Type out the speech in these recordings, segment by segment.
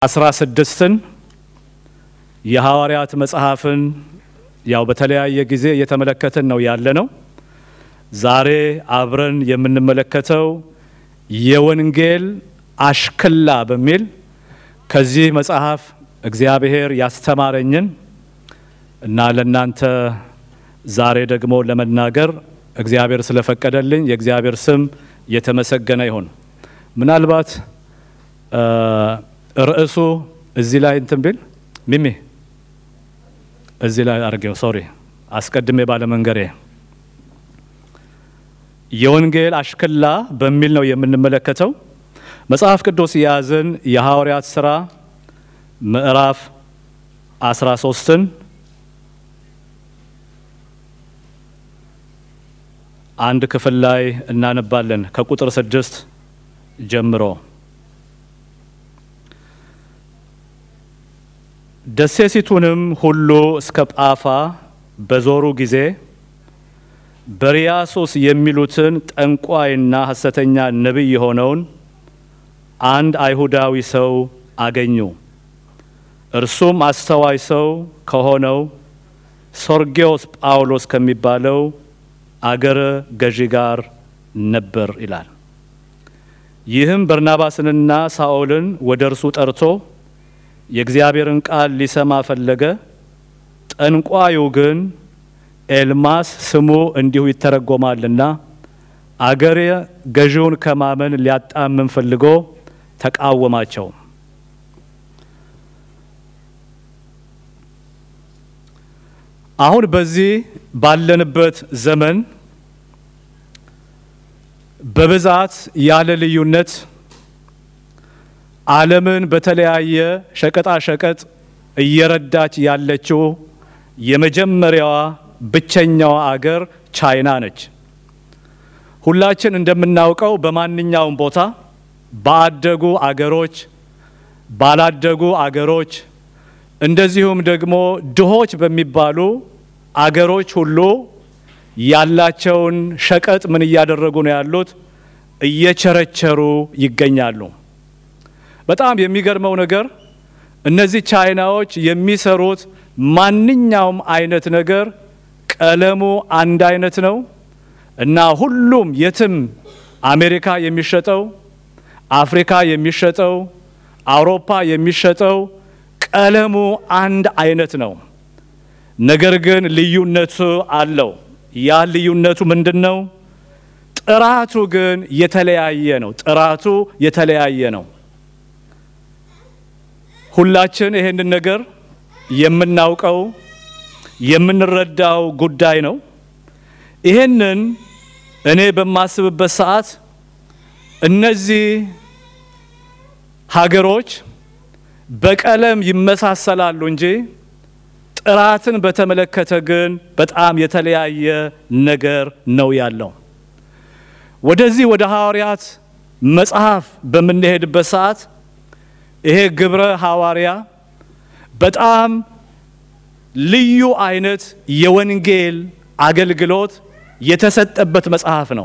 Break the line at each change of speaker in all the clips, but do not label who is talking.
አስራ ስድስትን የሐዋርያት መጽሐፍን ያው በተለያየ ጊዜ እየተመለከትን ነው ያለ ነው። ዛሬ አብረን የምንመለከተው የወንጌል አሽክላ በሚል ከዚህ መጽሐፍ እግዚአብሔር ያስተማረኝን እና ለእናንተ ዛሬ ደግሞ ለመናገር እግዚአብሔር ስለፈቀደልኝ የእግዚአብሔር ስም የተመሰገነ ይሁን። ምናልባት ርዕሱ እዚህ ላይ እንትን ቢል ሚሚ እዚህ ላይ አድርጌው፣ ሶሪ አስቀድሜ ባለመንገሬ የወንጌል አሽክላ በሚል ነው የምንመለከተው። መጽሐፍ ቅዱስ የያዝን የሐዋርያት ሥራ ምዕራፍ 13ን አንድ ክፍል ላይ እናነባለን ከቁጥር ስድስት ጀምሮ ደሴቲቱንም ሁሉ እስከ ጳፋ በዞሩ ጊዜ በርያሶስ የሚሉትን ጠንቋይና ሐሰተኛ ነቢይ የሆነውን አንድ አይሁዳዊ ሰው አገኙ። እርሱም አስተዋይ ሰው ከሆነው ሶርጌዎስ ጳውሎስ ከሚባለው አገረ ገዢ ጋር ነበር ይላል። ይህም በርናባስንና ሳኦልን ወደ እርሱ ጠርቶ የእግዚአብሔርን ቃል ሊሰማ ፈለገ። ጠንቋዩ ግን ኤልማስ ስሙ እንዲሁ ይተረጎማልና አገረ ገዢውን ከማመን ሊያጣምም ፈልጎ ተቃወማቸው። አሁን በዚህ ባለንበት ዘመን በብዛት ያለ ልዩነት ዓለምን በተለያየ ሸቀጣ ሸቀጥ እየረዳች ያለችው የመጀመሪያዋ ብቸኛዋ አገር ቻይና ነች። ሁላችን እንደምናውቀው በማንኛውም ቦታ ባደጉ አገሮች፣ ባላደጉ አገሮች እንደዚሁም ደግሞ ድሆች በሚባሉ አገሮች ሁሉ ያላቸውን ሸቀጥ ምን እያደረጉ ነው ያሉት? እየቸረቸሩ ይገኛሉ። በጣም የሚገርመው ነገር እነዚህ ቻይናዎች የሚሰሩት ማንኛውም አይነት ነገር ቀለሙ አንድ አይነት ነው እና ሁሉም የትም አሜሪካ የሚሸጠው፣ አፍሪካ የሚሸጠው፣ አውሮፓ የሚሸጠው ቀለሙ አንድ አይነት ነው። ነገር ግን ልዩነቱ አለው። ያ ልዩነቱ ምንድን ነው? ጥራቱ ግን የተለያየ ነው። ጥራቱ የተለያየ ነው። ሁላችን ይሄንን ነገር የምናውቀው የምንረዳው ጉዳይ ነው። ይሄንን እኔ በማስብበት ሰዓት እነዚህ ሀገሮች በቀለም ይመሳሰላሉ እንጂ ጥራትን በተመለከተ ግን በጣም የተለያየ ነገር ነው ያለው። ወደዚህ ወደ ሐዋርያት መጽሐፍ በምንሄድበት ሰዓት ይሄ ግብረ ሐዋርያ በጣም ልዩ አይነት የወንጌል አገልግሎት የተሰጠበት መጽሐፍ ነው።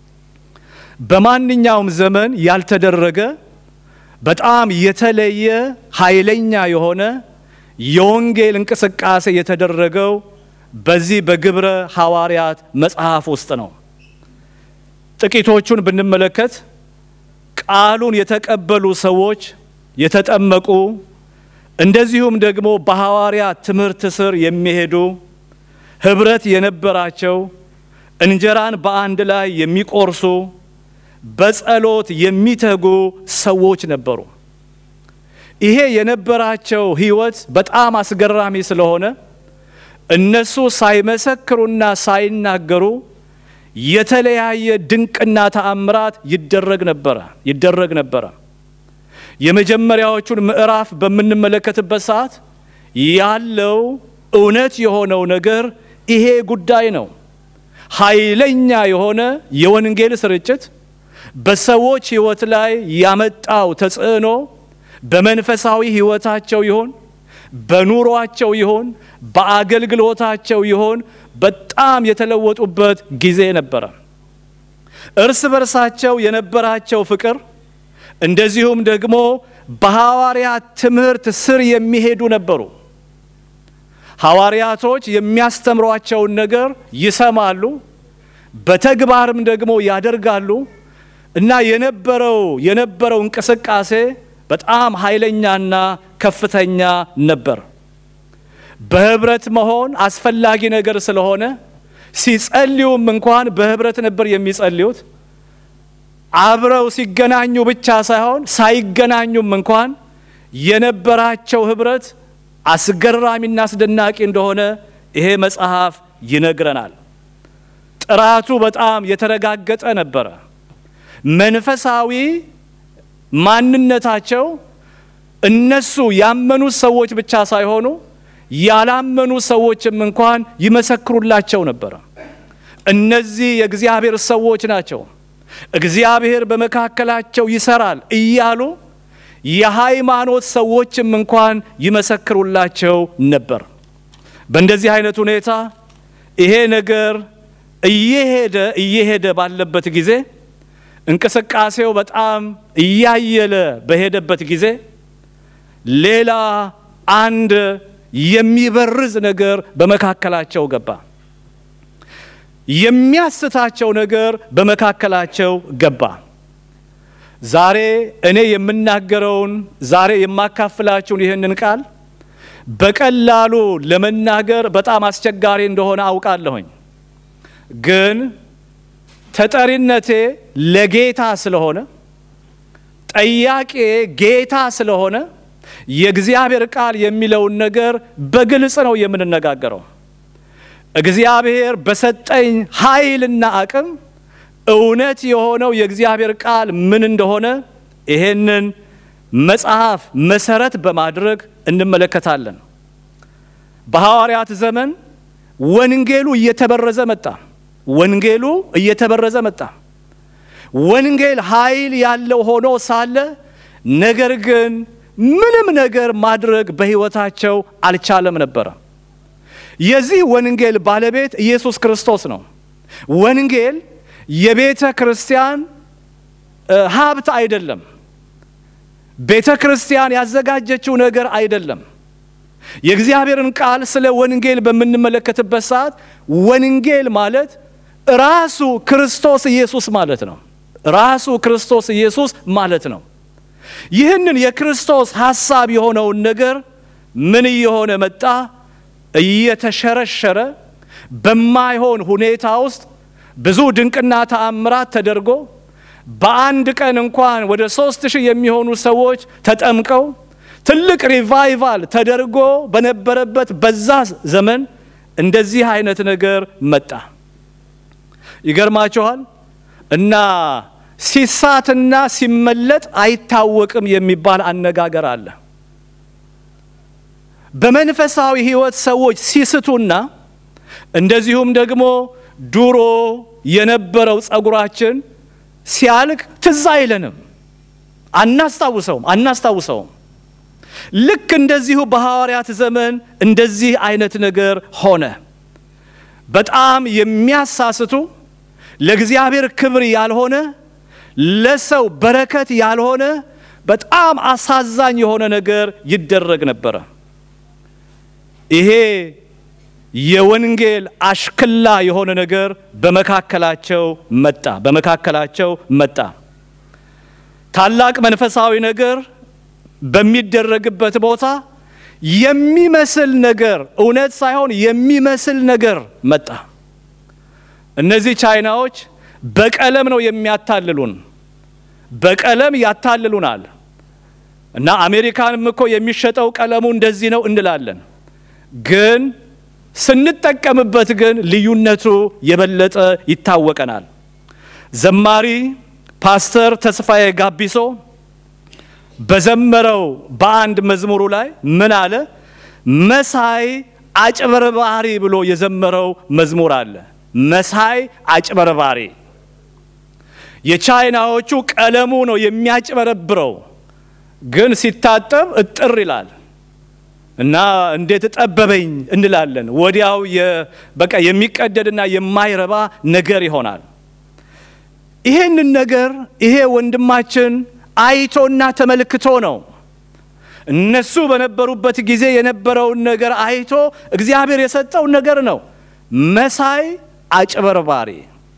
በማንኛውም ዘመን ያልተደረገ በጣም የተለየ ኃይለኛ የሆነ የወንጌል እንቅስቃሴ የተደረገው በዚህ በግብረ ሐዋርያት መጽሐፍ ውስጥ ነው። ጥቂቶቹን ብንመለከት ቃሉን የተቀበሉ ሰዎች የተጠመቁ፣ እንደዚሁም ደግሞ በሐዋርያት ትምህርት ስር የሚሄዱ ህብረት የነበራቸው፣ እንጀራን በአንድ ላይ የሚቆርሱ በጸሎት የሚተጉ ሰዎች ነበሩ። ይሄ የነበራቸው ህይወት በጣም አስገራሚ ስለሆነ እነሱ ሳይመሰክሩና ሳይናገሩ የተለያየ ድንቅና ተአምራት ይደረግ ነበረ ይደረግ ነበረ። የመጀመሪያዎቹን ምዕራፍ በምንመለከትበት ሰዓት ያለው እውነት የሆነው ነገር ይሄ ጉዳይ ነው። ኃይለኛ የሆነ የወንጌል ስርጭት በሰዎች ህይወት ላይ ያመጣው ተጽዕኖ በመንፈሳዊ ህይወታቸው ይሆን፣ በኑሯቸው ይሆን፣ በአገልግሎታቸው ይሆን በጣም የተለወጡበት ጊዜ ነበረ። እርስ በርሳቸው የነበራቸው ፍቅር እንደዚሁም ደግሞ በሐዋርያት ትምህርት ስር የሚሄዱ ነበሩ። ሐዋርያቶች የሚያስተምሯቸውን ነገር ይሰማሉ፣ በተግባርም ደግሞ ያደርጋሉ እና የነበረው የነበረው እንቅስቃሴ በጣም ኃይለኛና ከፍተኛ ነበር። በህብረት መሆን አስፈላጊ ነገር ስለሆነ ሲጸልዩም እንኳን በህብረት ነበር የሚጸልዩት። አብረው ሲገናኙ ብቻ ሳይሆን ሳይገናኙም እንኳን የነበራቸው ህብረት አስገራሚና አስደናቂ እንደሆነ ይሄ መጽሐፍ ይነግረናል። ጥራቱ በጣም የተረጋገጠ ነበረ። መንፈሳዊ ማንነታቸው እነሱ ያመኑት ሰዎች ብቻ ሳይሆኑ ያላመኑ ሰዎችም እንኳን ይመሰክሩላቸው ነበረ። እነዚህ የእግዚአብሔር ሰዎች ናቸው፣ እግዚአብሔር በመካከላቸው ይሰራል እያሉ የሃይማኖት ሰዎችም እንኳን ይመሰክሩላቸው ነበር። በእንደዚህ አይነት ሁኔታ ይሄ ነገር እየሄደ እየሄደ ባለበት ጊዜ እንቅስቃሴው በጣም እያየለ በሄደበት ጊዜ ሌላ አንድ የሚበርዝ ነገር በመካከላቸው ገባ። የሚያስታቸው ነገር በመካከላቸው ገባ። ዛሬ እኔ የምናገረውን ዛሬ የማካፍላችሁን ይህንን ቃል በቀላሉ ለመናገር በጣም አስቸጋሪ እንደሆነ አውቃለሁኝ። ግን ተጠሪነቴ ለጌታ ስለሆነ ጠያቄ ጌታ ስለሆነ የእግዚአብሔር ቃል የሚለውን ነገር በግልጽ ነው የምንነጋገረው። እግዚአብሔር በሰጠኝ ኃይልና አቅም እውነት የሆነው የእግዚአብሔር ቃል ምን እንደሆነ ይሄንን መጽሐፍ መሰረት በማድረግ እንመለከታለን። በሐዋርያት ዘመን ወንጌሉ እየተበረዘ መጣ። ወንጌሉ እየተበረዘ መጣ። ወንጌል ኃይል ያለው ሆኖ ሳለ ነገር ግን ምንም ነገር ማድረግ በሕይወታቸው አልቻለም ነበረ። የዚህ ወንጌል ባለቤት ኢየሱስ ክርስቶስ ነው። ወንጌል የቤተ ክርስቲያን ሀብት አይደለም። ቤተ ክርስቲያን ያዘጋጀችው ነገር አይደለም። የእግዚአብሔርን ቃል ስለ ወንጌል በምንመለከትበት ሰዓት ወንጌል ማለት ራሱ ክርስቶስ ኢየሱስ ማለት ነው። ራሱ ክርስቶስ ኢየሱስ ማለት ነው። ይህንን የክርስቶስ ሐሳብ የሆነውን ነገር ምን እየሆነ መጣ? እየተሸረሸረ በማይሆን ሁኔታ ውስጥ ብዙ ድንቅና ተአምራት ተደርጎ በአንድ ቀን እንኳን ወደ ሶስት ሺህ የሚሆኑ ሰዎች ተጠምቀው ትልቅ ሪቫይቫል ተደርጎ በነበረበት በዛ ዘመን እንደዚህ አይነት ነገር መጣ። ይገርማችኋል። እና ሲሳትና ሲመለጥ አይታወቅም የሚባል አነጋገር አለ። በመንፈሳዊ ሕይወት ሰዎች ሲስቱና እንደዚሁም ደግሞ ድሮ የነበረው ጸጉራችን ሲያልቅ ትዝ አይለንም፣ አናስታውሰውም አናስታውሰውም። ልክ እንደዚሁ በሐዋርያት ዘመን እንደዚህ አይነት ነገር ሆነ። በጣም የሚያሳስቱ ለእግዚአብሔር ክብር ያልሆነ ለሰው በረከት ያልሆነ በጣም አሳዛኝ የሆነ ነገር ይደረግ ነበረ። ይሄ የወንጌል አሽክላ የሆነ ነገር በመካከላቸው መጣ በመካከላቸው መጣ። ታላቅ መንፈሳዊ ነገር በሚደረግበት ቦታ የሚመስል ነገር እውነት ሳይሆን የሚመስል ነገር መጣ። እነዚህ ቻይናዎች በቀለም ነው የሚያታልሉን፣ በቀለም ያታልሉናል። እና አሜሪካንም እኮ የሚሸጠው ቀለሙ እንደዚህ ነው እንላለን። ግን ስንጠቀምበት ግን ልዩነቱ የበለጠ ይታወቀናል። ዘማሪ ፓስተር ተስፋዬ ጋቢሶ በዘመረው በአንድ መዝሙሩ ላይ ምን አለ? መሳይ አጭበርባሪ ብሎ የዘመረው መዝሙር አለ። መሳይ አጭበርባሪ። የቻይናዎቹ ቀለሙ ነው የሚያጭበረብረው፣ ግን ሲታጠብ እጥር ይላል እና እንዴት ጠበበኝ እንላለን። ወዲያው በቃ የሚቀደድና የማይረባ ነገር ይሆናል። ይሄንን ነገር ይሄ ወንድማችን አይቶና ተመልክቶ ነው እነሱ በነበሩበት ጊዜ የነበረውን ነገር አይቶ እግዚአብሔር የሰጠው ነገር ነው። መሳይ አጭበርባሪ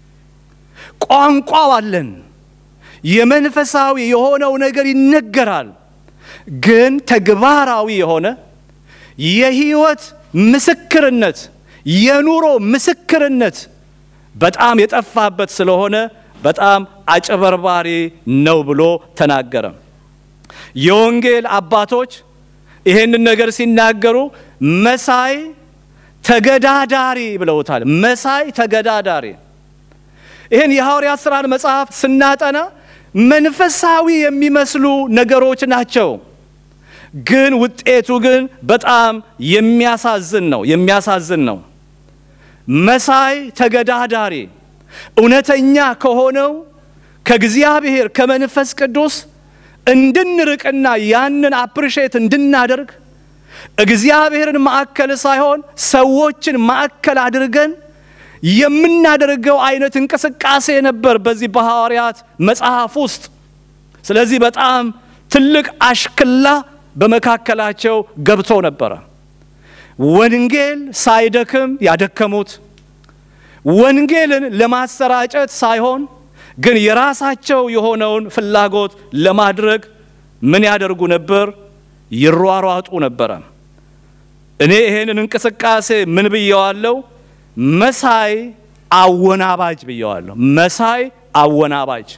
ቋንቋው አለን። የመንፈሳዊ የሆነው ነገር ይነገራል፣ ግን ተግባራዊ የሆነ የህይወት ምስክርነት የኑሮ ምስክርነት በጣም የጠፋበት ስለሆነ በጣም አጭበርባሪ ነው ብሎ ተናገረ። የወንጌል አባቶች ይሄንን ነገር ሲናገሩ መሳይ ተገዳዳሪ ብለውታል። መሳይ ተገዳዳሪ። ይህን የሐዋርያት ሥራን መጽሐፍ ስናጠና መንፈሳዊ የሚመስሉ ነገሮች ናቸው፣ ግን ውጤቱ ግን በጣም የሚያሳዝን ነው የሚያሳዝን ነው። መሳይ ተገዳዳሪ እውነተኛ ከሆነው ከእግዚአብሔር ከመንፈስ ቅዱስ እንድንርቅና ያንን አፕሪሼት እንድናደርግ እግዚአብሔርን ማዕከል ሳይሆን ሰዎችን ማዕከል አድርገን የምናደርገው አይነት እንቅስቃሴ ነበር በዚህ በሐዋርያት መጽሐፍ ውስጥ። ስለዚህ በጣም ትልቅ አሽክላ በመካከላቸው ገብቶ ነበረ። ወንጌል ሳይደክም ያደከሙት ወንጌልን ለማሰራጨት ሳይሆን ግን የራሳቸው የሆነውን ፍላጎት ለማድረግ ምን ያደርጉ ነበር? ይሯሯጡ ነበረ። እኔ ይሄንን እንቅስቃሴ ምን ብየዋለሁ? መሳይ አወናባጅ ብየዋለሁ። መሳይ አወናባጅ።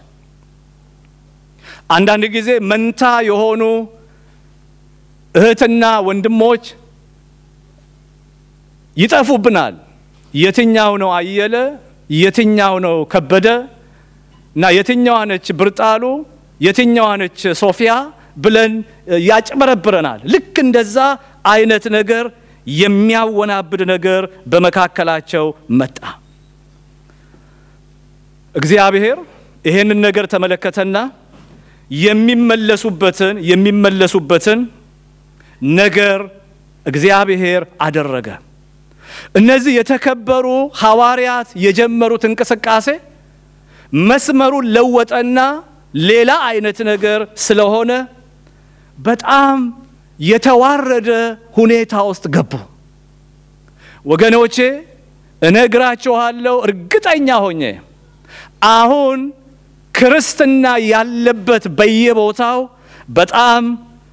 አንዳንድ ጊዜ መንታ የሆኑ እህትና ወንድሞች ይጠፉብናል። የትኛው ነው አየለ? የትኛው ነው ከበደ? እና የትኛዋ ነች ብርጣሉ? የትኛዋ ነች ሶፊያ ብለን ያጭበረብረናል። ልክ እንደዛ አይነት ነገር የሚያወናብድ ነገር በመካከላቸው መጣ። እግዚአብሔር ይሄንን ነገር ተመለከተና የሚመለሱበትን የሚመለሱበትን ነገር እግዚአብሔር አደረገ። እነዚህ የተከበሩ ሐዋርያት የጀመሩት እንቅስቃሴ መስመሩን ለወጠና ሌላ አይነት ነገር ስለሆነ በጣም የተዋረደ ሁኔታ ውስጥ ገቡ። ወገኖቼ እነግራችኋለሁ እርግጠኛ ሆኜ አሁን ክርስትና ያለበት በየቦታው በጣም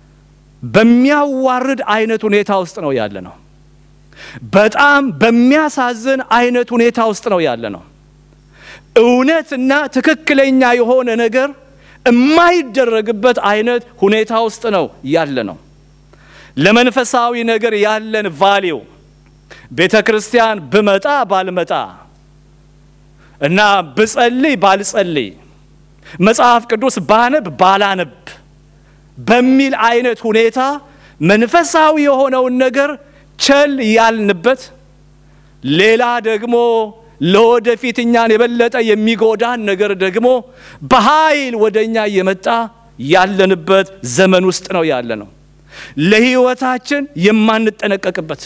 በሚያዋርድ አይነት ሁኔታ ውስጥ ነው ያለ ነው። በጣም በሚያሳዝን አይነት ሁኔታ ውስጥ ነው ያለ ነው። እውነትና ትክክለኛ የሆነ ነገር የማይደረግበት አይነት ሁኔታ ውስጥ ነው ያለ ነው። ለመንፈሳዊ ነገር ያለን ቫሊው ቤተ ክርስቲያን ብመጣ ባልመጣ እና ብጸልይ ባልጸልይ መጽሐፍ ቅዱስ ባነብ ባላነብ በሚል አይነት ሁኔታ መንፈሳዊ የሆነውን ነገር ቸል ያልንበት ሌላ ደግሞ ለወደፊት እኛን የበለጠ የሚጎዳን ነገር ደግሞ በኃይል ወደ እኛ እየመጣ ያለንበት ዘመን ውስጥ ነው ያለ ነው። ለሕይወታችን የማንጠነቀቅበት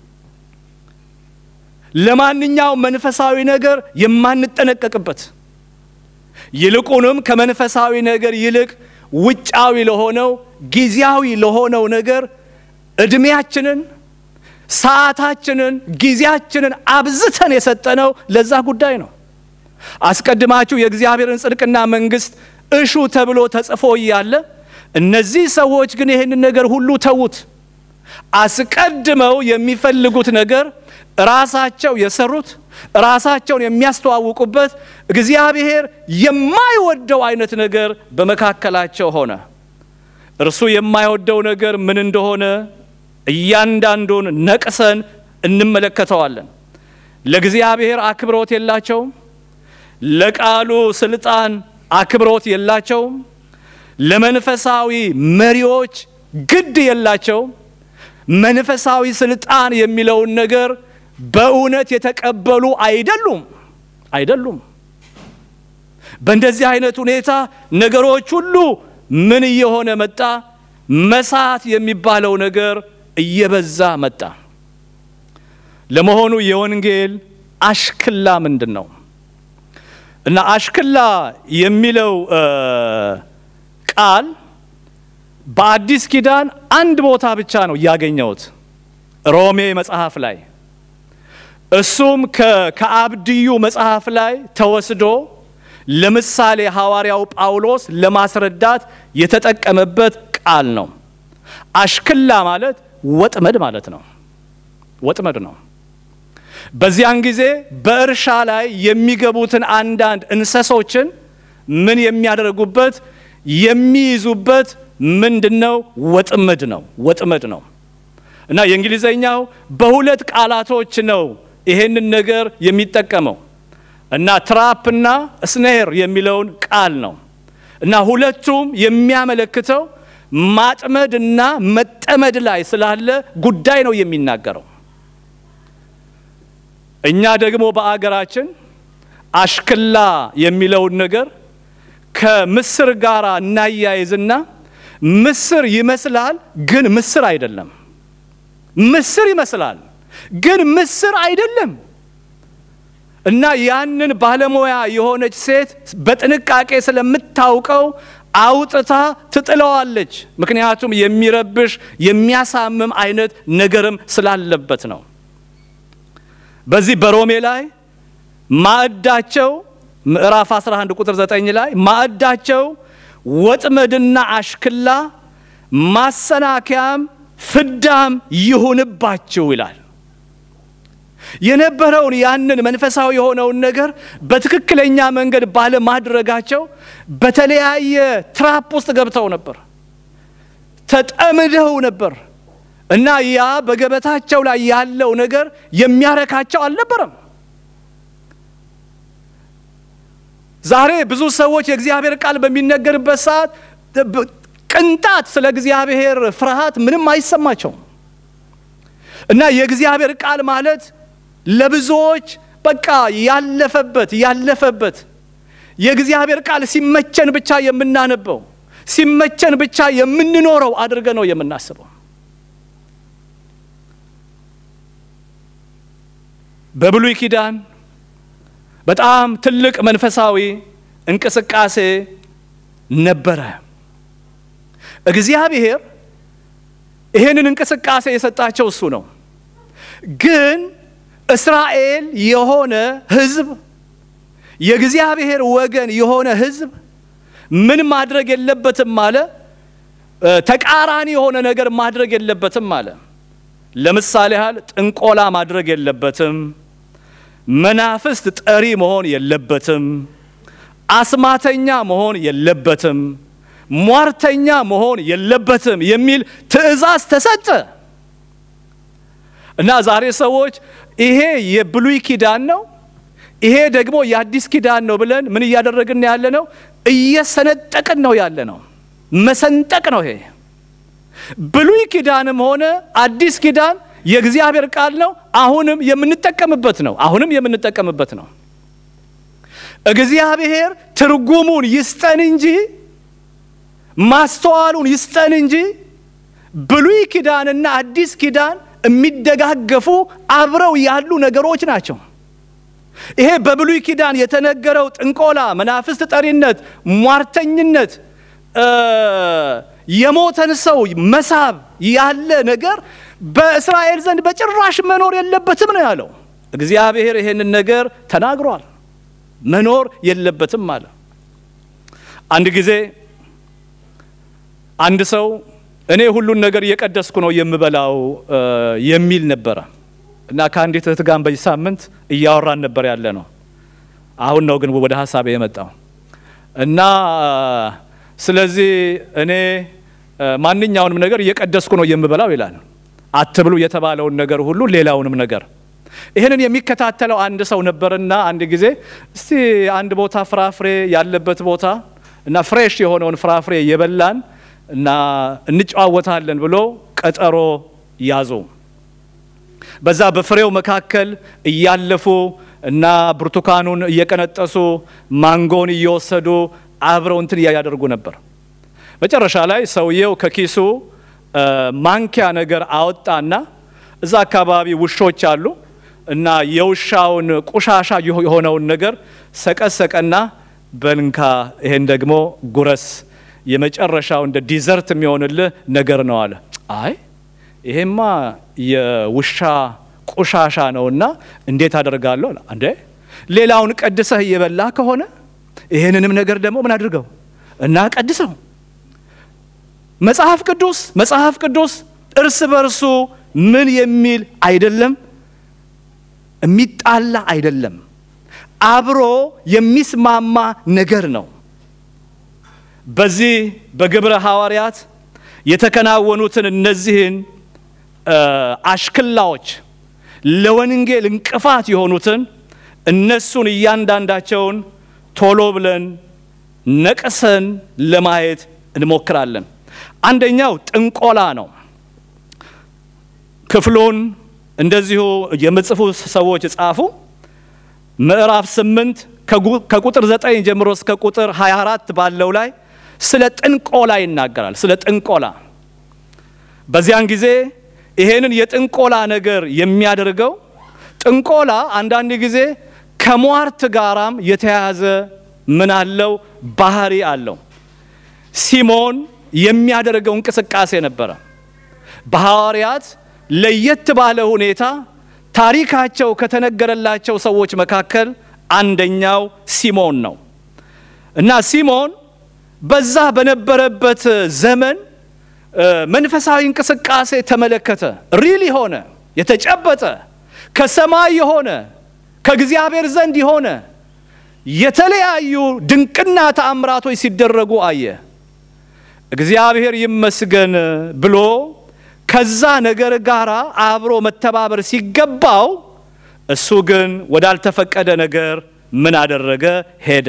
ለማንኛውም መንፈሳዊ ነገር የማንጠነቀቅበት ይልቁንም ከመንፈሳዊ ነገር ይልቅ ውጫዊ ለሆነው ጊዜያዊ ለሆነው ነገር እድሜያችንን፣ ሰዓታችንን፣ ጊዜያችንን አብዝተን የሰጠነው ለዛ ጉዳይ ነው። አስቀድማችሁ የእግዚአብሔርን ጽድቅና መንግሥት እሹ ተብሎ ተጽፎ እያለ እነዚህ ሰዎች ግን ይህንን ነገር ሁሉ ተዉት። አስቀድመው የሚፈልጉት ነገር ራሳቸው የሰሩት ራሳቸውን የሚያስተዋውቁበት እግዚአብሔር የማይወደው አይነት ነገር በመካከላቸው ሆነ። እርሱ የማይወደው ነገር ምን እንደሆነ እያንዳንዱን ነቅሰን እንመለከተዋለን። ለእግዚአብሔር አክብሮት የላቸውም። ለቃሉ ስልጣን አክብሮት የላቸውም። ለመንፈሳዊ መሪዎች ግድ የላቸውም። መንፈሳዊ ስልጣን የሚለውን ነገር በእውነት የተቀበሉ አይደሉም አይደሉም። በእንደዚህ አይነት ሁኔታ ነገሮች ሁሉ ምን እየሆነ መጣ? መሳት የሚባለው ነገር እየበዛ መጣ። ለመሆኑ የወንጌል አሽክላ ምንድን ነው? እና አሽክላ የሚለው ቃል በአዲስ ኪዳን አንድ ቦታ ብቻ ነው ያገኘሁት፣ ሮሜ መጽሐፍ ላይ እሱም ከአብድዩ መጽሐፍ ላይ ተወስዶ ለምሳሌ ሐዋርያው ጳውሎስ ለማስረዳት የተጠቀመበት ቃል ነው። አሽክላ ማለት ወጥመድ ማለት ነው። ወጥመድ ነው። በዚያን ጊዜ በእርሻ ላይ የሚገቡትን አንዳንድ እንስሶችን ምን የሚያደርጉበት የሚይዙበት ምንድነው? ወጥመድ ነው። ወጥመድ ነው እና የእንግሊዘኛው በሁለት ቃላቶች ነው ይሄንን ነገር የሚጠቀመው እና ትራፕ እና ስኔር የሚለውን ቃል ነው እና ሁለቱም የሚያመለክተው ማጥመድ እና መጠመድ ላይ ስላለ ጉዳይ ነው የሚናገረው። እኛ ደግሞ በአገራችን አሽክላ የሚለውን ነገር ከምስር ጋር እናያይዝና ምስር ይመስላል፣ ግን ምስር አይደለም። ምስር ይመስላል፣ ግን ምስር አይደለም። እና ያንን ባለሙያ የሆነች ሴት በጥንቃቄ ስለምታውቀው አውጥታ ትጥለዋለች። ምክንያቱም የሚረብሽ የሚያሳምም አይነት ነገርም ስላለበት ነው። በዚህ በሮሜ ላይ ማዕዳቸው ምዕራፍ 11 ቁጥር 9 ላይ ማዕዳቸው ወጥመድና አሽክላ ማሰናከያም ፍዳም ይሁንባችሁ ይላል። የነበረውን ያንን መንፈሳዊ የሆነውን ነገር በትክክለኛ መንገድ ባለማድረጋቸው በተለያየ ትራፕ ውስጥ ገብተው ነበር፣ ተጠምደው ነበር እና ያ በገበታቸው ላይ ያለው ነገር የሚያረካቸው አልነበረም። ዛሬ ብዙ ሰዎች የእግዚአብሔር ቃል በሚነገርበት ሰዓት ቅንጣት ስለ እግዚአብሔር ፍርሃት ምንም አይሰማቸውም እና የእግዚአብሔር ቃል ማለት ለብዙዎች በቃ ያለፈበት ያለፈበት የእግዚአብሔር ቃል ሲመቸን ብቻ የምናነበው ሲመቸን ብቻ የምንኖረው አድርገ ነው የምናስበው። በብሉይ ኪዳን በጣም ትልቅ መንፈሳዊ እንቅስቃሴ ነበረ። እግዚአብሔር ይሄንን እንቅስቃሴ የሰጣቸው እሱ ነው። ግን እስራኤል የሆነ ሕዝብ የእግዚአብሔር ወገን የሆነ ሕዝብ ምን ማድረግ የለበትም አለ። ተቃራኒ የሆነ ነገር ማድረግ የለበትም አለ። ለምሳሌ ያህል ጥንቆላ ማድረግ የለበትም። መናፍስት ጠሪ መሆን የለበትም። አስማተኛ መሆን የለበትም። ሟርተኛ መሆን የለበትም የሚል ትእዛዝ ተሰጠ እና ዛሬ ሰዎች ይሄ የብሉይ ኪዳን ነው፣ ይሄ ደግሞ የአዲስ ኪዳን ነው ብለን ምን እያደረግን ያለ ነው? እየሰነጠቅን ነው ያለ ነው። መሰንጠቅ ነው ይሄ። ብሉይ ኪዳንም ሆነ አዲስ ኪዳን የእግዚአብሔር ቃል ነው። አሁንም የምንጠቀምበት ነው። አሁንም የምንጠቀምበት ነው። እግዚአብሔር ትርጉሙን ይስጠን እንጂ ማስተዋሉን ይስጠን እንጂ ብሉይ ኪዳንና አዲስ ኪዳን የሚደጋገፉ አብረው ያሉ ነገሮች ናቸው። ይሄ በብሉይ ኪዳን የተነገረው ጥንቆላ፣ መናፍስት ጠሪነት፣ ሟርተኝነት፣ የሞተን ሰው መሳብ ያለ ነገር በእስራኤል ዘንድ በጭራሽ መኖር የለበትም ነው ያለው። እግዚአብሔር ይሄንን ነገር ተናግሯል። መኖር የለበትም አለ። አንድ ጊዜ አንድ ሰው እኔ ሁሉን ነገር እየቀደስኩ ነው የምበላው የሚል ነበረ እና ከአንዲት እህት ጋር በዚህ ሳምንት እያወራን ነበር ያለ ነው። አሁን ነው ግን ወደ ሀሳቤ የመጣው እና ስለዚህ እኔ ማንኛውንም ነገር እየቀደስኩ ነው የምበላው ይላል። አትብሉ የተባለውን ነገር ሁሉ ሌላውንም ነገር ይህንን የሚከታተለው አንድ ሰው ነበርና አንድ ጊዜ እስቲ አንድ ቦታ ፍራፍሬ ያለበት ቦታ እና ፍሬሽ የሆነውን ፍራፍሬ የበላን እና እንጨዋወታለን ብሎ ቀጠሮ ያዙ። በዛ በፍሬው መካከል እያለፉ እና ብርቱካኑን እየቀነጠሱ ማንጎን እየወሰዱ አብረው እንትን እያደርጉ ነበር። መጨረሻ ላይ ሰውየው ከኪሱ ማንኪያ ነገር አወጣና እዛ አካባቢ ውሾች አሉ እና የውሻውን ቆሻሻ የሆነውን ነገር ሰቀሰቀና በንካ ይሄን ደግሞ ጉረስ የመጨረሻው እንደ ዲዘርት የሚሆንልህ ነገር ነው አለ። አይ ይሄማ የውሻ ቆሻሻ ነውና እንዴት አደርጋለሁ? እንዴ ሌላውን ቀድሰህ እየበላ ከሆነ ይሄንንም ነገር ደግሞ ምን አድርገው እና ቀድሰው። መጽሐፍ ቅዱስ መጽሐፍ ቅዱስ እርስ በርሱ ምን የሚል አይደለም፣ የሚጣላ አይደለም፣ አብሮ የሚስማማ ነገር ነው። በዚህ በግብረ ሐዋርያት የተከናወኑትን እነዚህን አሽክላዎች ለወንጌል እንቅፋት የሆኑትን እነሱን እያንዳንዳቸውን ቶሎ ብለን ነቅሰን ለማየት እንሞክራለን። አንደኛው ጥንቆላ ነው። ክፍሉን እንደዚሁ የምጽፉ ሰዎች ጻፉ። ምዕራፍ ስምንት ከቁጥር ዘጠኝ ጀምሮ እስከ ቁጥር 24 ባለው ላይ ስለ ጥንቆላ ይናገራል። ስለ ጥንቆላ በዚያን ጊዜ ይሄንን የጥንቆላ ነገር የሚያደርገው ጥንቆላ አንዳንድ ጊዜ ከሟርት ጋራም የተያያዘ ምን አለው ባህሪ አለው። ሲሞን የሚያደርገው እንቅስቃሴ ነበረ። በሐዋርያት ለየት ባለ ሁኔታ ታሪካቸው ከተነገረላቸው ሰዎች መካከል አንደኛው ሲሞን ነው እና ሲሞን በዛ በነበረበት ዘመን መንፈሳዊ እንቅስቃሴ ተመለከተ። ሪል የሆነ የተጨበጠ ከሰማይ የሆነ ከእግዚአብሔር ዘንድ የሆነ የተለያዩ ድንቅና ተአምራቶች ሲደረጉ አየ። እግዚአብሔር ይመስገን ብሎ ከዛ ነገር ጋር አብሮ መተባበር ሲገባው እሱ ግን ወዳልተፈቀደ ነገር ምን አደረገ? ሄደ።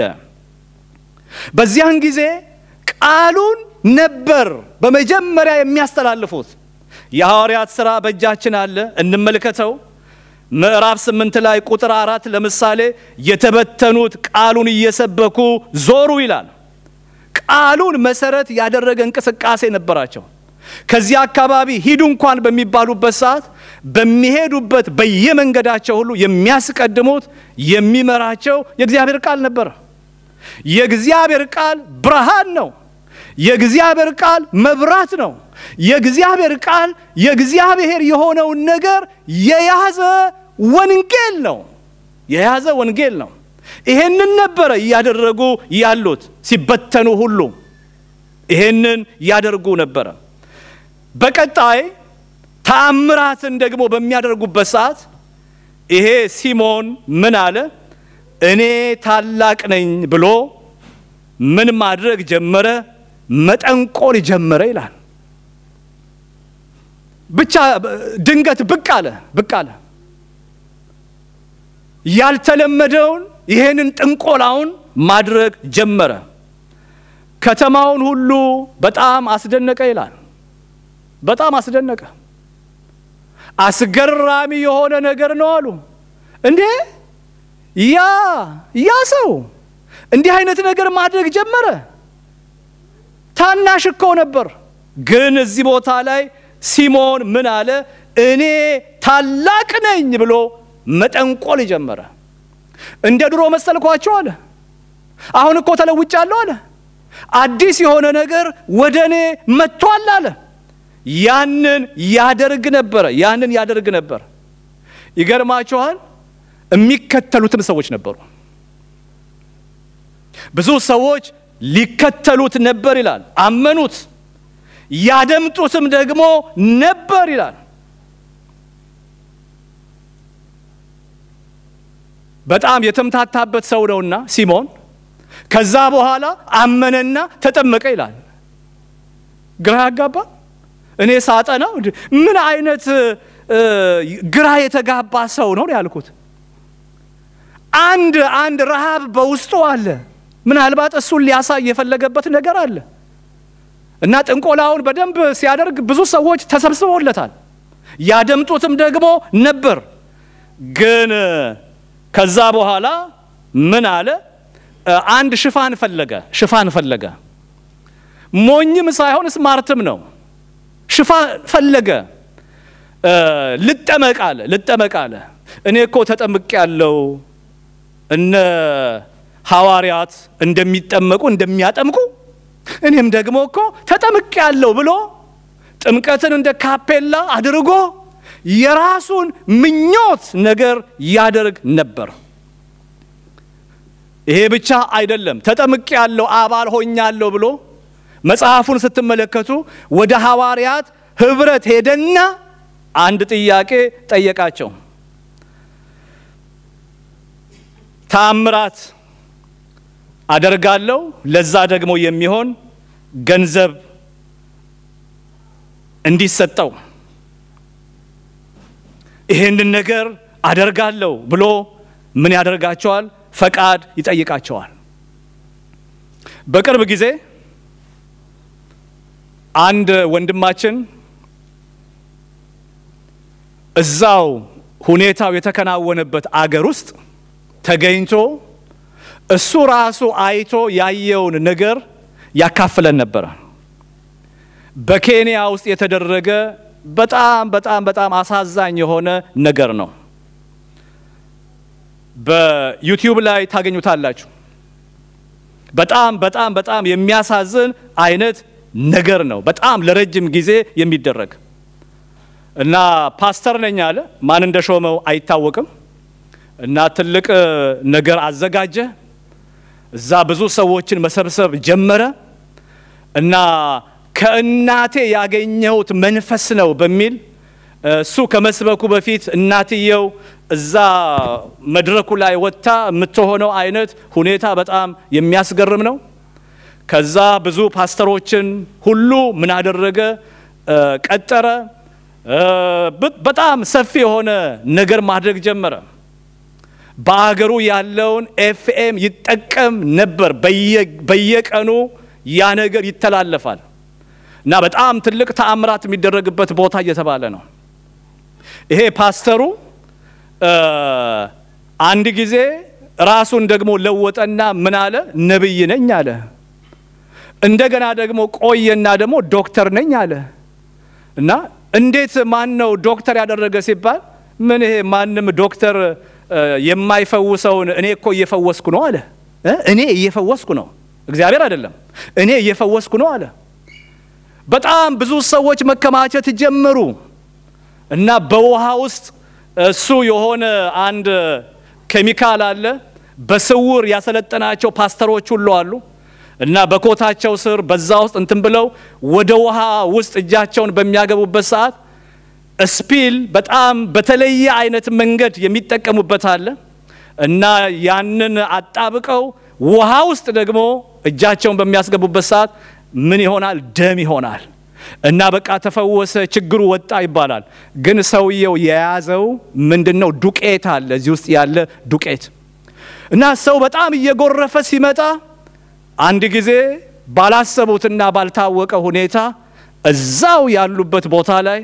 በዚያን ጊዜ ቃሉን ነበር በመጀመሪያ የሚያስተላልፉት። የሐዋርያት ሥራ በእጃችን አለ፣ እንመልከተው። ምዕራፍ ስምንት ላይ ቁጥር አራት ለምሳሌ የተበተኑት ቃሉን እየሰበኩ ዞሩ ይላል። ቃሉን መሰረት ያደረገ እንቅስቃሴ ነበራቸው። ከዚህ አካባቢ ሂዱ እንኳን በሚባሉበት ሰዓት በሚሄዱበት በየመንገዳቸው ሁሉ የሚያስቀድሙት የሚመራቸው የእግዚአብሔር ቃል ነበር። የእግዚአብሔር ቃል ብርሃን ነው። የእግዚአብሔር ቃል መብራት ነው። የእግዚአብሔር ቃል የእግዚአብሔር የሆነውን ነገር የያዘ ወንጌል ነው። የያዘ ወንጌል ነው። ይሄንን ነበረ እያደረጉ ያሉት ሲበተኑ ሁሉ ይሄንን ያደርጉ ነበረ። በቀጣይ ተአምራትን ደግሞ በሚያደርጉበት ሰዓት ይሄ ሲሞን ምን አለ? እኔ ታላቅ ነኝ ብሎ ምን ማድረግ ጀመረ? መጠንቆል ጀመረ ይላል። ብቻ ድንገት ብቅ አለ ብቅ አለ። ያልተለመደውን ይሄንን ጥንቆላውን ማድረግ ጀመረ። ከተማውን ሁሉ በጣም አስደነቀ ይላል። በጣም አስደነቀ። አስገራሚ የሆነ ነገር ነው አሉ። እንዴ ያ ያ ሰው እንዲህ አይነት ነገር ማድረግ ጀመረ። ታናሽ እኮ ነበር። ግን እዚህ ቦታ ላይ ሲሞን ምን አለ? እኔ ታላቅ ነኝ ብሎ መጠንቆል ጀመረ። እንደ ድሮ መሰልኳቸው አለ። አሁን እኮ ተለውጫለሁ አለ። አዲስ የሆነ ነገር ወደ እኔ መጥቷል አለ። ያንን ያደርግ ነበረ። ያንን ያደርግ ነበር። ይገርማችኋል። የሚከተሉትም ሰዎች ነበሩ። ብዙ ሰዎች ሊከተሉት ነበር ይላል። አመኑት። ያደምጡትም ደግሞ ነበር ይላል። በጣም የተምታታበት ሰው ነውና ሲሞን ከዛ በኋላ አመነና ተጠመቀ ይላል። ግራ ያጋባ። እኔ ሳጠናው ምን አይነት ግራ የተጋባ ሰው ነው ያልኩት። አንድ አንድ ረሃብ በውስጡ አለ። ምናልባት እሱን ሊያሳይ የፈለገበት ነገር አለ እና ጥንቆላውን በደንብ ሲያደርግ ብዙ ሰዎች ተሰብስበውለታል። ያደምጡትም ደግሞ ነበር። ግን ከዛ በኋላ ምን አለ? አንድ ሽፋን ፈለገ። ሽፋን ፈለገ። ሞኝም ሳይሆን ስማርትም ነው። ሽፋን ፈለገ። ልጠመቅ አለ። ልጠመቅ አለ። እኔ እኮ ተጠምቅ ያለው እነ ሐዋርያት እንደሚጠመቁ እንደሚያጠምቁ እኔም ደግሞ እኮ ተጠምቅ ያለው ብሎ ጥምቀትን እንደ ካፔላ አድርጎ የራሱን ምኞት ነገር ያደርግ ነበር። ይሄ ብቻ አይደለም። ተጠምቅ ያለው አባል ሆኛለሁ ብሎ መጽሐፉን ስትመለከቱ ወደ ሐዋርያት ኅብረት ሄደና አንድ ጥያቄ ጠየቃቸው። ተአምራት አደርጋለሁ፣ ለዛ ደግሞ የሚሆን ገንዘብ እንዲሰጠው ይሄንን ነገር አደርጋለሁ ብሎ ምን ያደርጋቸዋል? ፈቃድ ይጠይቃቸዋል። በቅርብ ጊዜ አንድ ወንድማችን እዛው ሁኔታው የተከናወነበት አገር ውስጥ ተገኝቶ እሱ ራሱ አይቶ ያየውን ነገር ያካፍለን ነበረ። በኬንያ ውስጥ የተደረገ በጣም በጣም በጣም አሳዛኝ የሆነ ነገር ነው። በዩቲዩብ ላይ ታገኙታላችሁ። በጣም በጣም በጣም የሚያሳዝን አይነት ነገር ነው። በጣም ለረጅም ጊዜ የሚደረግ እና ፓስተር ነኝ አለ። ማን እንደሾመው አይታወቅም። እና ትልቅ ነገር አዘጋጀ። እዛ ብዙ ሰዎችን መሰብሰብ ጀመረ እና ከእናቴ ያገኘሁት መንፈስ ነው በሚል እሱ ከመስበኩ በፊት እናትየው እዛ መድረኩ ላይ ወጥታ የምትሆነው አይነት ሁኔታ በጣም የሚያስገርም ነው። ከዛ ብዙ ፓስተሮችን ሁሉ ምን አደረገ? ቀጠረ። በጣም ሰፊ የሆነ ነገር ማድረግ ጀመረ። በአገሩ ያለውን ኤፍኤም ይጠቀም ነበር። በየቀኑ ያ ነገር ይተላለፋል እና በጣም ትልቅ ተአምራት የሚደረግበት ቦታ እየተባለ ነው። ይሄ ፓስተሩ አንድ ጊዜ ራሱን ደግሞ ለወጠና ምን አለ? ነብይ ነኝ አለ። እንደገና ደግሞ ቆየና ደግሞ ዶክተር ነኝ አለ እና እንዴት ማን ነው ዶክተር ያደረገ ሲባል ምን ይሄ ማንም ዶክተር የማይፈውሰውን እኔ እኮ እየፈወስኩ ነው አለ። እኔ እየፈወስኩ ነው፣ እግዚአብሔር አይደለም። እኔ እየፈወስኩ ነው አለ። በጣም ብዙ ሰዎች መከማቸት ጀመሩ እና በውሃ ውስጥ እሱ የሆነ አንድ ኬሚካል አለ። በስውር ያሰለጠናቸው ፓስተሮች ሁሉ አሉ እና በኮታቸው ስር በዛ ውስጥ እንትን ብለው ወደ ውሃ ውስጥ እጃቸውን በሚያገቡበት ሰዓት ስፒል በጣም በተለየ አይነት መንገድ የሚጠቀሙበት አለ እና ያንን አጣብቀው ውሃ ውስጥ ደግሞ እጃቸውን በሚያስገቡበት ሰዓት ምን ይሆናል? ደም ይሆናል። እና በቃ ተፈወሰ፣ ችግሩ ወጣ ይባላል። ግን ሰውየው የያዘው ምንድን ነው? ዱቄት አለ እዚህ ውስጥ ያለ ዱቄት እና ሰው በጣም እየጎረፈ ሲመጣ አንድ ጊዜ ባላሰቡትና ባልታወቀ ሁኔታ እዛው ያሉበት ቦታ ላይ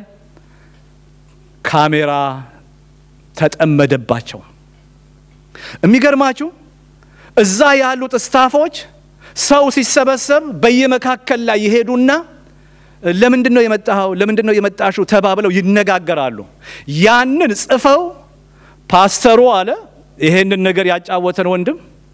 ካሜራ ተጠመደባቸው። የሚገርማችሁ እዛ ያሉት ስታፎች ሰው ሲሰበሰብ በየመካከል ላይ ይሄዱና ለምንድን ነው የመጣኸው? ለምንድን ነው የመጣሽው? ተባብለው ይነጋገራሉ። ያንን ጽፈው ፓስተሩ አለ ይሄንን ነገር ያጫወተን ወንድም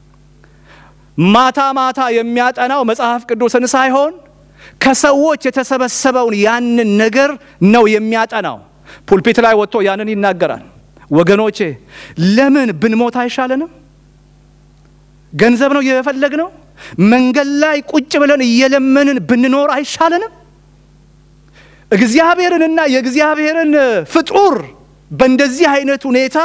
ማታ ማታ የሚያጠናው መጽሐፍ ቅዱስን ሳይሆን ከሰዎች የተሰበሰበውን ያንን ነገር ነው የሚያጠናው። ፑልፒት ላይ ወጥቶ ያንን ይናገራል። ወገኖቼ ለምን ብንሞት አይሻለንም? ገንዘብ ነው የፈለግነው? መንገድ ላይ ቁጭ ብለን እየለመንን ብንኖር አይሻለንም? እግዚአብሔርንና የእግዚአብሔርን ፍጡር በእንደዚህ አይነት ሁኔታ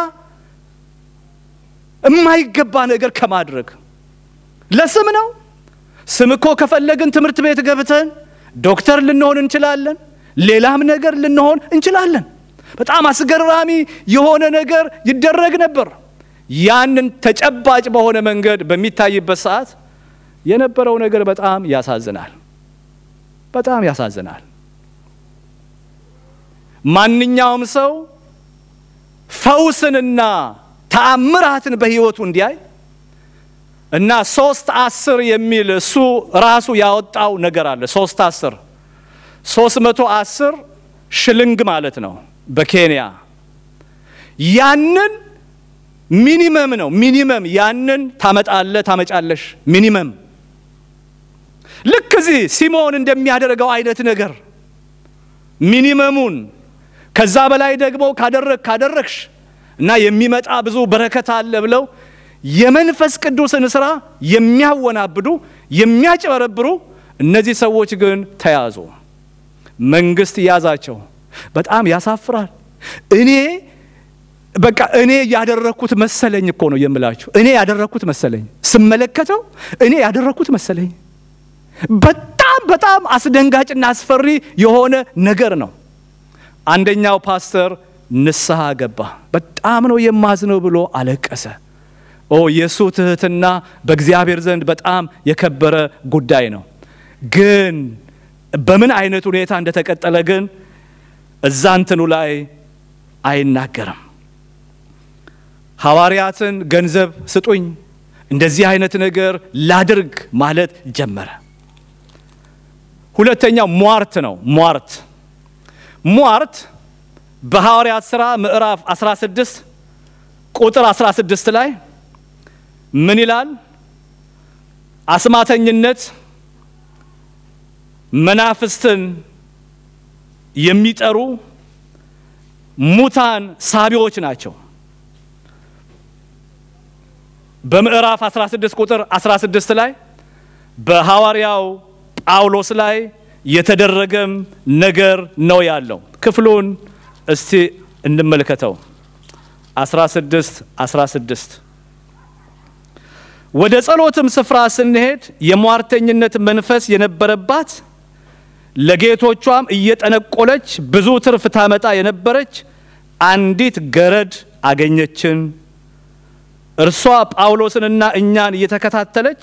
የማይገባ ነገር ከማድረግ ለስም ነው። ስም እኮ ከፈለግን ትምህርት ቤት ገብተን ዶክተር ልንሆን እንችላለን። ሌላም ነገር ልንሆን እንችላለን። በጣም አስገራሚ የሆነ ነገር ይደረግ ነበር። ያንን ተጨባጭ በሆነ መንገድ በሚታይበት ሰዓት የነበረው ነገር በጣም ያሳዝናል። በጣም ያሳዝናል። ማንኛውም ሰው ፈውስንና ተአምራትን በሕይወቱ እንዲያይ እና ሶስት አስር የሚል እሱ ራሱ ያወጣው ነገር አለ። ሶስት አስር ሶስት መቶ አስር ሽልንግ ማለት ነው በኬንያ ያንን ሚኒመም ነው። ሚኒመም ያንን ታመጣለ ታመጫለሽ። ሚኒመም ልክ እዚህ ሲሞን እንደሚያደርገው አይነት ነገር ሚኒመሙን ከዛ በላይ ደግሞ ካደረግ ካደረግሽ እና የሚመጣ ብዙ በረከት አለ ብለው የመንፈስ ቅዱስን ስራ የሚያወናብዱ የሚያጭበረብሩ እነዚህ ሰዎች ግን ተያዙ። መንግስት ያዛቸው። በጣም ያሳፍራል። እኔ በቃ እኔ ያደረግኩት መሰለኝ እኮ ነው የምላችሁ። እኔ ያደረግኩት መሰለኝ ስመለከተው፣ እኔ ያደረግኩት መሰለኝ። በጣም በጣም አስደንጋጭና አስፈሪ የሆነ ነገር ነው። አንደኛው ፓስተር ንስሐ ገባ። በጣም ነው የማዝነው ብሎ አለቀሰ። ኦ የእሱ ትህትና በእግዚአብሔር ዘንድ በጣም የከበረ ጉዳይ ነው። ግን በምን አይነት ሁኔታ እንደተቀጠለ ግን እዛ እንትኑ ላይ አይናገርም። ሐዋርያትን ገንዘብ ስጡኝ፣ እንደዚህ አይነት ነገር ላድርግ ማለት ጀመረ። ሁለተኛው ሟርት ነው። ሟርት ሟርት በሐዋርያት ሥራ ምዕራፍ 16 ቁጥር 16 ላይ ምን ይላል? አስማተኝነት መናፍስትን የሚጠሩ ሙታን ሳቢዎች ናቸው። በምዕራፍ 16 ቁጥር 16 ላይ በሐዋርያው ጳውሎስ ላይ የተደረገም ነገር ነው ያለው። ክፍሉን እስቲ እንመልከተው። 16 16 ወደ ጸሎትም ስፍራ ስንሄድ የሟርተኝነት መንፈስ የነበረባት ለጌቶቿም እየጠነቆለች ብዙ ትርፍ ታመጣ የነበረች አንዲት ገረድ አገኘችን። እርሷ ጳውሎስንና እኛን እየተከታተለች